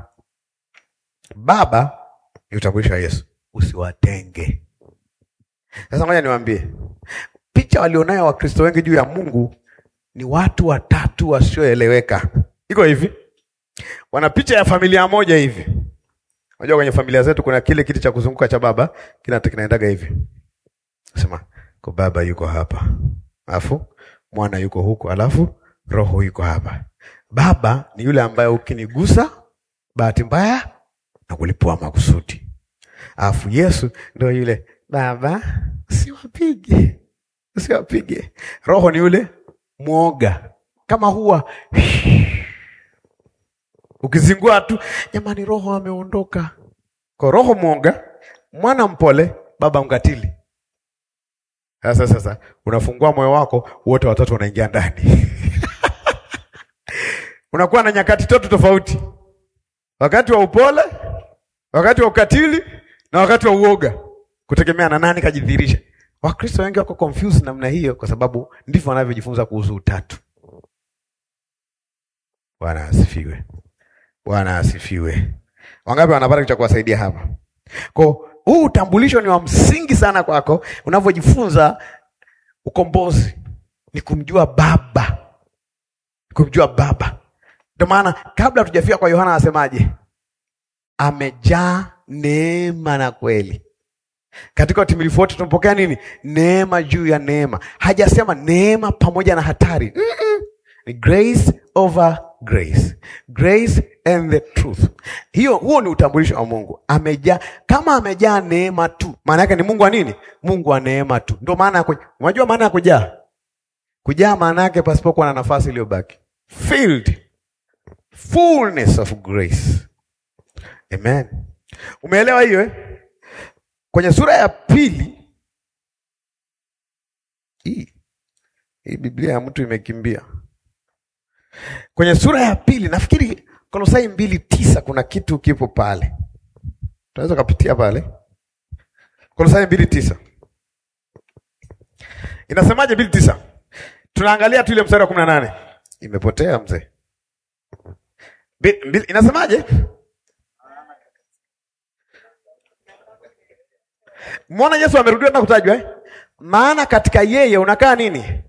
Baba ni utambulisho wa Yesu. Usiwatenge. Sasa ngoja niwaambie, picha walionayo Wakristo wengi juu ya Mungu ni watu watatu wasioeleweka. Iko hivi, wana picha ya familia moja hivi, Unajua kwenye familia zetu kuna kile kiti cha kuzunguka cha baba kina kinaendaga hivi. Sema, kwa baba yuko hapa. Alafu mwana yuko huko, alafu roho yuko hapa. Baba ni yule ambaye ukinigusa bahati mbaya na kulipua makusudi. Alafu Yesu ndio yule baba, usiwapige, usiwapige. Roho ni yule mwoga, kama huwa ukizingua tu, jamani, roho ameondoka. Kwa roho mwoga, mwana mpole, baba mkatili. Sasa sasa unafungua moyo wako, wote watatu wanaingia ndani unakuwa na nyakati tatu tofauti, wakati wa upole, wakati wa ukatili na wakati wa uoga, kutegemea na nani kajidhihirisha. Wakristo wengi wako confused namna hiyo, kwa sababu ndivyo wanavyojifunza kuhusu utatu. Bwana asifiwe, Bwana asifiwe. Wangapi wanapata kitu cha kuwasaidia hapa? Kwa huu utambulisho ni wa msingi sana kwako unavyojifunza ukombozi, ni kumjua Baba, kumjua Baba. Ndio maana kabla hatujafika kwa Yohana anasemaje? Amejaa neema na kweli. Katika utimilifu wote tumpokea nini? Neema juu ya neema. Hajasema neema pamoja na hatari. Mm-mm. Ni grace over grace, grace and the truth. Hiyo, huo ni utambulisho wa Mungu. Amejaa, kama amejaa neema tu, maana yake ni Mungu wa nini? Mungu wa neema tu. Ndio maana ya kuj- unajua maana ya kujaa. Kujaa maana yake pasipokuwa na nafasi iliyobaki, filled fullness of grace. Amen. Umeelewa hiyo eh? Kwenye sura ya pili hii hii Biblia ya mtu imekimbia. Kwenye sura ya pili nafikiri Kolosai mbili tisa kuna kitu kipo pale, tunaweza kupitia pale. Kolosai mbili tisa inasemaje? mbili tisa tunaangalia tu ile mstari wa kumi na nane imepotea mzee. Mbi- mbili- Inasemaje? Mwona Yesu amerudiwa na kutajwa eh? Maana katika yeye unakaa nini?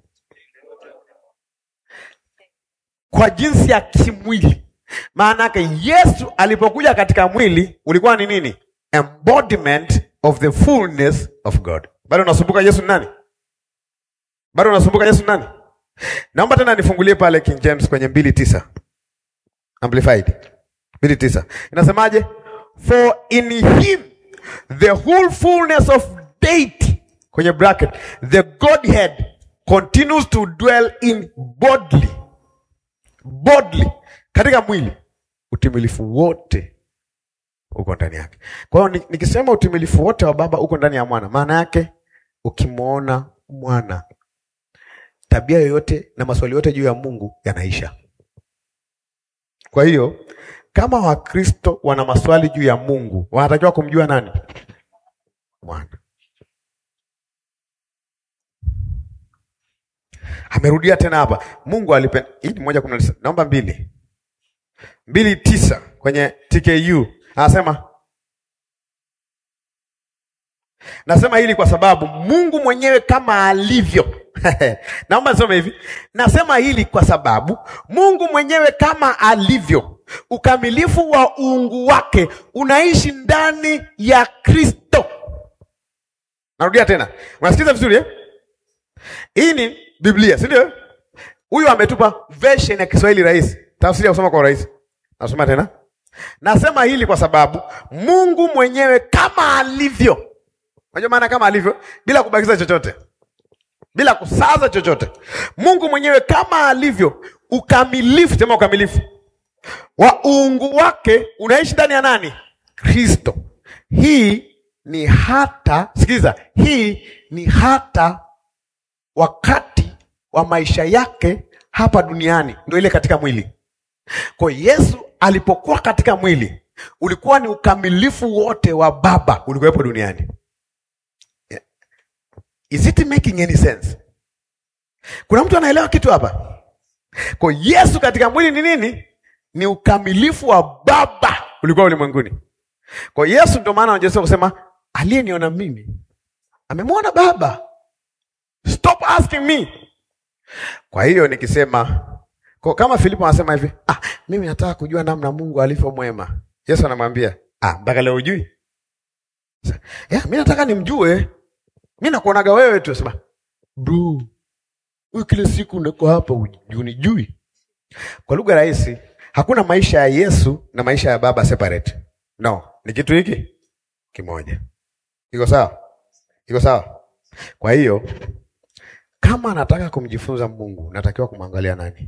Kwa jinsi ya kimwili. Maana yake Yesu alipokuja katika mwili ulikuwa ni nini? Embodiment of the fullness of God. Bado unasumbuka Yesu ni nani? Bado unasumbuka Yesu ni nani? Naomba tena nifungulie pale King James kwenye mbili tisa Amplified mbili tisa inasemaje? For in him the whole fullness of deity, kwenye bracket, the Godhead continues to dwell in bodily bodily, katika mwili, utimilifu wote uko ndani yake. Kwa hiyo ni- nikisema utimilifu wote wa Baba uko ndani ya Mwana, maana yake ukimwona Mwana, tabia yoyote na maswali yote juu ya Mungu yanaisha. Kwa hiyo kama Wakristo wana maswali juu ya Mungu, wanatakiwa kumjua nani? Mwana. Amerudia tena hapa, Mungu alipenda. Hii ni moja kumi na tisa. Naomba mbili mbili tisa kwenye TKU anasema, nasema hili kwa sababu Mungu mwenyewe kama alivyo naomba nisome hivi, nasema hili kwa sababu Mungu mwenyewe kama alivyo, ukamilifu wa uungu wake unaishi ndani ya Kristo. Narudia tena, unasikiza vizuri eh? Hii ni Biblia, si ndio? Huyu ametupa version ya Kiswahili rahisi, tafsiri ya kusoma kwa rahisi. Nasoma tena, nasema hili kwa sababu Mungu mwenyewe kama alivyo. Unajua maana kama alivyo, bila kubakiza chochote, bila kusaza chochote. Mungu mwenyewe kama alivyo, ukamilifu, sema ukamilifu wa uungu wake unaishi ndani ya nani? Kristo. Hii ni hata, sikiliza, hii ni hata wakati wa maisha yake hapa duniani, ndio ile katika mwili. Kwa hiyo Yesu alipokuwa katika mwili, ulikuwa ni ukamilifu wote wa Baba ulikuwepo duniani. Is it making any sense? Kuna mtu anaelewa kitu hapa? Kwa hiyo Yesu katika mwili ni nini? Ni ukamilifu wa Baba ulikuwa ulimwenguni. Kwa hiyo Yesu, ndio maana anajua kusema aliyeniona mimi amemwona Baba. Stop asking me. Kwa hiyo nikisema kwa kama Filipo anasema hivi, ah, mimi nataka kujua namna Mungu alivyo mwema. Yesu anamwambia, Ah, mpaka leo ujui? Ya, mi nataka nimjue. Mi nakuonaga wewe tu, sema bro, huyu kila siku niko hapa unijui. Kwa lugha rahisi, hakuna maisha ya Yesu na maisha ya Baba separate. No, ni kitu hiki kimoja. Iko sawa? Iko sawa? Kwa hiyo kama anataka kumjifunza Mungu, natakiwa kumwangalia nani?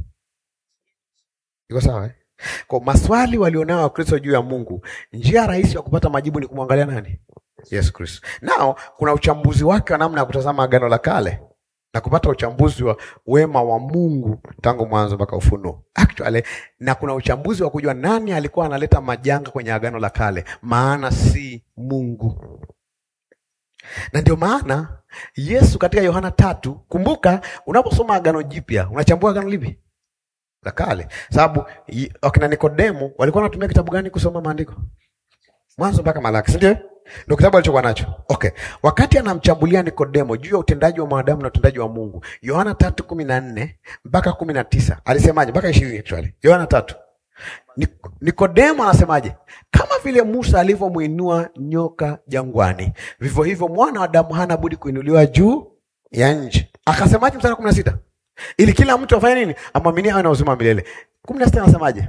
Iko sawa eh? Kwa maswali walionao Wakristo juu ya Mungu, njia rahisi ya kupata majibu ni kumwangalia nani? Yesu Kristo. Nao kuna uchambuzi wake wa namna ya kutazama Agano la Kale na kupata uchambuzi wa wema wa Mungu tangu mwanzo mpaka Ufunuo. Actually, na kuna uchambuzi wa kujua nani alikuwa analeta majanga kwenye Agano la Kale, maana si Mungu. Na ndio maana Yesu katika Yohana tatu, kumbuka unaposoma Agano Jipya, unachambua agano lipi? La Kale. Sababu wakina Nikodemo walikuwa wanatumia kitabu gani kusoma maandiko? Mwanzo mpaka Malaki, si ndio? Ndio kitabu alichokuwa nacho. Okay. Wakati anamchambulia Nikodemo juu ya utendaji wa mwanadamu na utendaji wa Mungu, Yohana tatu kumi na nne mpaka kumi na tisa alisemaje? Mpaka ishirini actually. Yohana tatu. Nikodemo anasemaje? Kama vile Musa alivyomwinua nyoka jangwani, vivyo hivyo mwana wa Adamu hana budi kuinuliwa juu ya nchi. Akasemaje mstari kumi na sita? Ili kila mtu afanye nini? Amwaminie awe na uzima wa milele. kumi na sita anasemaje?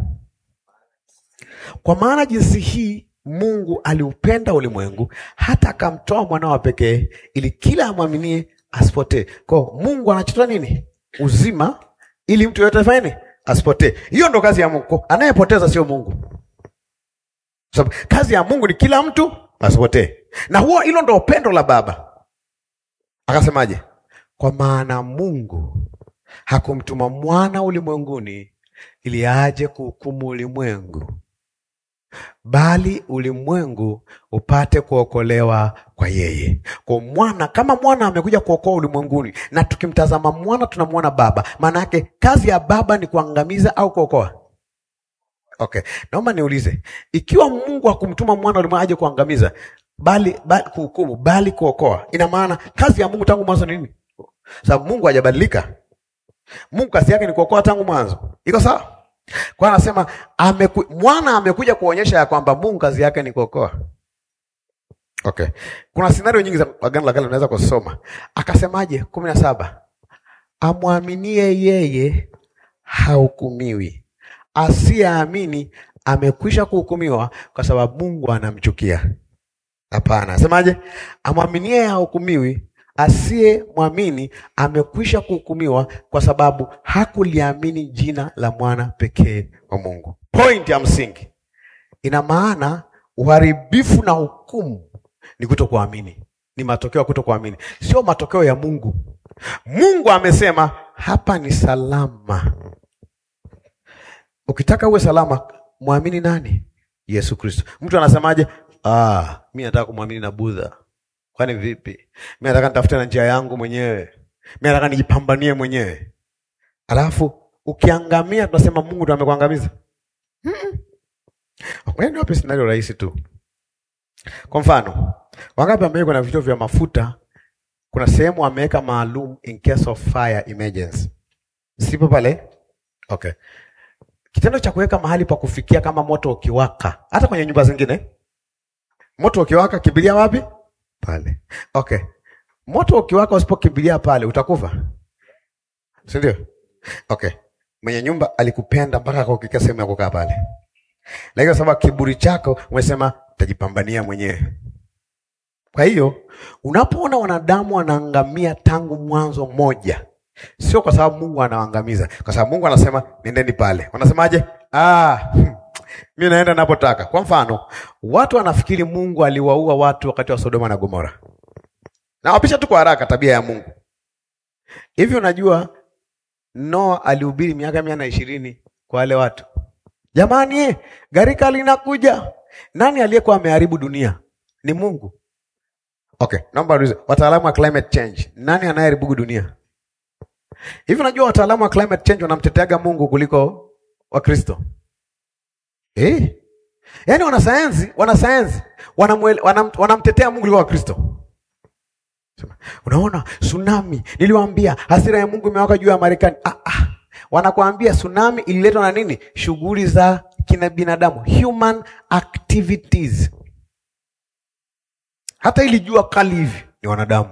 Kwa maana jinsi hii Mungu aliupenda ulimwengu hata akamtoa mwana wa pekee ili kila amwaminie asipotee. Kwa Mungu anachota nini? Uzima ili mtu yote afanye nini? Asipotee. Hiyo ndo kazi ya Mungu. Anayepoteza sio Mungu. Sababu kazi ya Mungu ni kila mtu asipotee. Na huo hilo ndo upendo la Baba. Akasemaje? Kwa maana Mungu hakumtuma mwana ulimwenguni ili aje kuhukumu ulimwengu bali ulimwengu upate kuokolewa kwa yeye. Kwa mwana, kama mwana amekuja kuokoa ulimwenguni, na tukimtazama mwana tunamwona Baba, maana yake kazi ya Baba ni kuangamiza au kuokoa? Okay, naomba niulize, ikiwa Mungu hakumtuma mwana ulimwengu aje kuangamiza, bali, bali kuhukumu, bali kuokoa, ina maana kazi ya Mungu tangu mwanzo ni nini? Sababu Mungu hajabadilika. Mungu kazi yake ni kuokoa tangu mwanzo. Iko sawa? Kwa anasema ameku, mwana amekuja kuonyesha ya kwamba Mungu kazi yake ni kuokoa. Okay. Kuna scenario nyingi za Agano la Kale unaweza kusoma. Akasemaje? kumi na saba, amwaminie yeye hahukumiwi, asiyeamini amekwisha kuhukumiwa kwa sababu Mungu anamchukia. Hapana, asemaje? Amwaminie hahukumiwi asiye mwamini amekwisha kuhukumiwa kwa sababu hakuliamini jina la mwana pekee wa Mungu. Point ya msingi, ina maana uharibifu na hukumu ni kutokuamini, ni matokeo ya kutokuamini, sio matokeo ya Mungu. Mungu amesema hapa ni salama. Ukitaka uwe salama, mwamini nani? Yesu Kristo. Mtu anasemaje? Ah, mi nataka kumwamini na Budha Kwani vipi? Mi nataka nitafute na njia yangu mwenyewe, mi nataka nijipambanie mwenyewe. Alafu ukiangamia, tunasema Mungu ndo amekuangamiza. Ni wapi scenario rahisi tu. Kwa mfano, wangapi ambao kuna vituo vya mafuta, kuna sehemu ameweka maalum in case of fire emergency, sipo pale? Okay, kitendo cha kuweka mahali pa kufikia kama moto ukiwaka, hata kwenye nyumba zingine, moto ukiwaka, kibilia wapi? Pale. Okay. Moto ukiwaka usipokimbilia pale utakufa. Si ndio? Okay. Mwenye nyumba alikupenda mpaka akakukika sehemu ya kukaa pale. Lakini kwa sababu kiburi chako umesema utajipambania mwenyewe. Kwa hiyo unapoona wanadamu wanaangamia tangu mwanzo mmoja, sio kwa sababu Mungu anawaangamiza, kwa sababu Mungu anasema nendeni pale. Wanasemaje? Ah, hmm. Mi naenda napotaka. Kwa mfano, watu wanafikiri Mungu aliwaua watu wakati wa Sodoma na Gomora, na wapisha tu kwa haraka tabia ya Mungu. Hivi unajua Noa alihubiri miaka mia na ishirini kwa wale watu, jamani, gharika linakuja. Nani aliyekuwa ameharibu dunia? Ni Mungu. Okay, naomba ulize wataalamu wa climate change, nani anayeharibu dunia? Hivi unajua wataalamu wa climate change wanamteteaga Mungu kuliko Wakristo. Eh? Yaani wanasayansi, wanasayansi wanamtetea wanam, wanamtetea Mungu kuliko Wakristo. Unaona tsunami, niliwaambia hasira ya Mungu imewaka juu ya Marekani. Ah, ah. Wanakuambia tsunami ililetwa na nini? Shughuli za kina binadamu, human activities. Hata ili jua kali hivi ni wanadamu,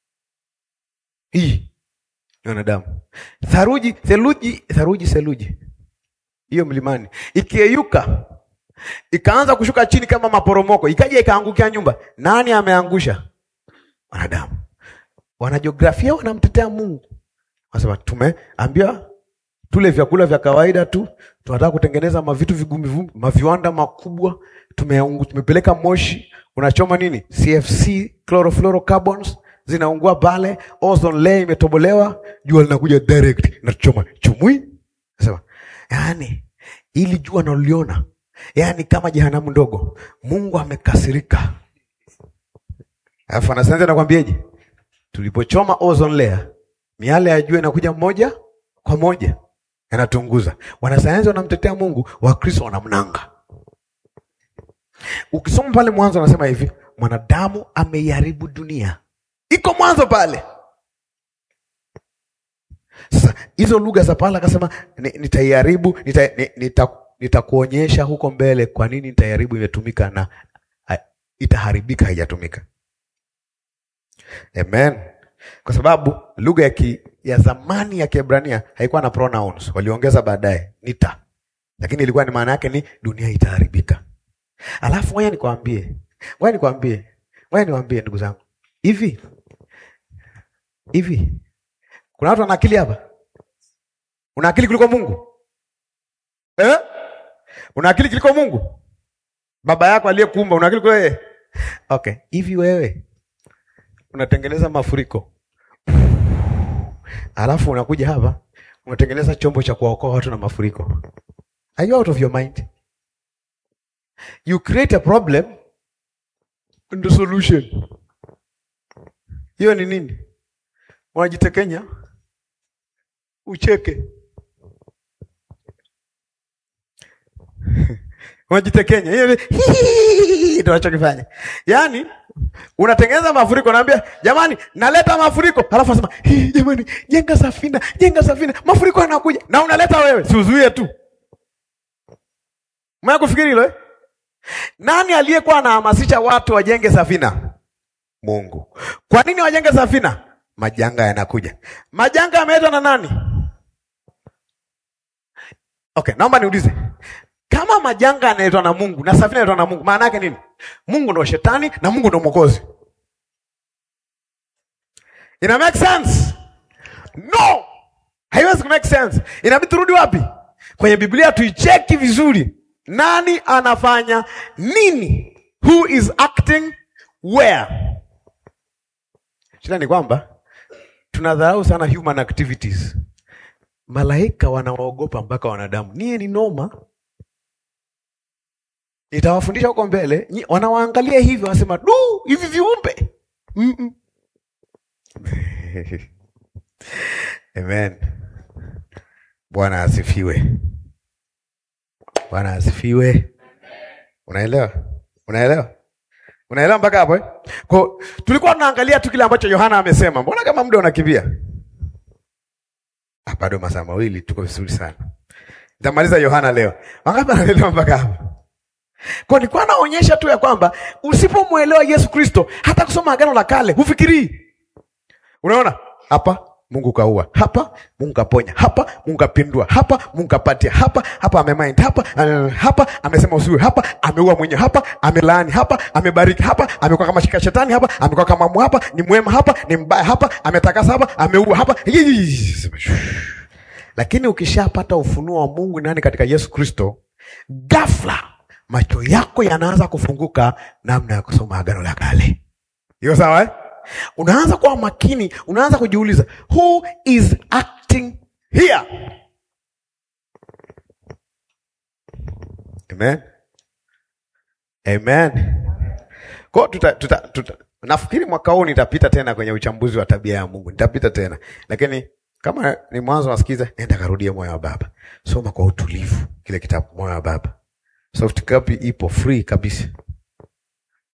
hii ni wanadamu. Tharuji, theluji, tharuji, seluji hiyo mlimani ikiyeyuka ikaanza kushuka chini kama maporomoko, ikaja ikaangukia nyumba, nani ameangusha? Wanadamu. Wanajiografia wanamtetea Mungu, wanasema tumeambiwa tule vyakula vya kawaida tu, tunataka kutengeneza mavitu vigumu vigumu, maviwanda makubwa, tumeungu, tumepeleka moshi unachoma nini, CFC chlorofluorocarbons zinaungua pale, ozone layer imetobolewa, jua linakuja direct nachoma chumui. Sema yaani, ili jua naliona, yaani kama jehanamu ndogo, Mungu amekasirika. Alafu anasayansi anakwambieje? Tulipochoma ozone layer, miale ya jua inakuja moja kwa moja yanatunguza. Wanasayansi wanamtetea Mungu, Wakristo wanamnanga. Ukisoma pale mwanzo, anasema hivi, mwanadamu ameiharibu dunia, iko mwanzo pale. Sasa hizo lugha za pale akasema, nitaiharibu, nitakuonyesha nita, nita huko mbele kwa nini nitaiharibu imetumika na ha, itaharibika haijatumika. Amen, kwa sababu lugha ya ki, ya zamani ya Kiebrania haikuwa na pronouns, waliongeza baadaye nita, lakini ilikuwa ni maana yake ni dunia itaharibika. Alafu ngoja nikwambie, ngoja nikwambie, ngoja niwaambie ndugu zangu, hivi hivi, kuna watu wana akili hapa? Una akili kuliko Mungu eh? Una akili kuliko Mungu? Baba yako aliyekuumba una akili kuliko yeye? Okay, hivi wewe unatengeneza mafuriko alafu unakuja hapa unatengeneza chombo cha kuwaokoa watu na mafuriko. Are you out of your mind? You create a problem and the solution. Hiyo ni nini? Unajitekenya ucheke, unajitekenya, hiyo ndio unachokifanya. Yaani unatengeneza mafuriko, naambia jamani, naleta mafuriko, halafu nasema jamani, jenga safina, jenga safina, mafuriko yanakuja, na unaleta wewe, si uzuie tu. Mwa kufikiri hilo eh? Nani aliyekuwa anahamasisha watu wajenge safina? Mungu. Kwa nini wajenge safina? Majanga yanakuja. Majanga yameletwa na nani? Okay, naomba niulize, kama majanga yanaletwa na Mungu na safina inaletwa na Mungu, maana yake nini? Mungu ndo shetani na Mungu ndo mwokozi. Ina make sense? No, haiwezi ku make sense. Inabidi turudi wapi? Kwenye Biblia tuicheki vizuri, nani anafanya nini, who is acting where. Shida ni kwamba tunadharau sana human activities. Malaika wanawaogopa mpaka wanadamu. Nie ni noma Nitawafundisha huko mbele, wanawaangalia hivi, wanasema du, hivi viumbe mm -mm. Amen. Bwana asifiwe, Bwana asifiwe. Unaelewa? Unaelewa? Unaelewa mpaka hapo eh? Kwa tulikuwa tunaangalia tu kile ambacho Yohana amesema. Mbona kama muda unakimbia? Ah, bado masaa mawili, tuko vizuri sana. Nitamaliza Yohana leo. Wangapi wanaelewa mpaka hapo? Kwa nilikuwa naonyesha tu ya kwamba usipomwelewa Yesu Kristo, hata kusoma Agano la Kale hufikirii. Unaona hapa Mungu kaua, hapa Mungu kaponya, hapa Mungu kapindua, hapa Mungu kapatia, hapa hapa amemind, hapa hapa amesema usiwe, hapa ameua mwenyewe, hapa amelaani, hapa amebariki, hapa amekuwa kama shika shetani, hapa amekuwa kama mu, hapa ni mwema, hapa ni mbaya, hapa ametakasa, hapa ameua, hapa. Lakini ukishapata ufunuo wa Mungu nani katika Yesu Kristo, ghafla macho yako yanaanza kufunguka namna ya kusoma Agano la Kale. Hiyo sawa eh? Unaanza kuwa makini, unaanza kujiuliza who is acting here? Amen. Amen. Kwa tuta, tuta, tuta. Nafikiri mwaka huu nitapita tena kwenye uchambuzi wa tabia ya Mungu. Nitapita tena. Lakini kama ni mwanzo wasikiza, nenda karudia moyo wa baba. Soma kwa utulivu kile kitabu moyo wa baba. Soft copy ipo free kabisa.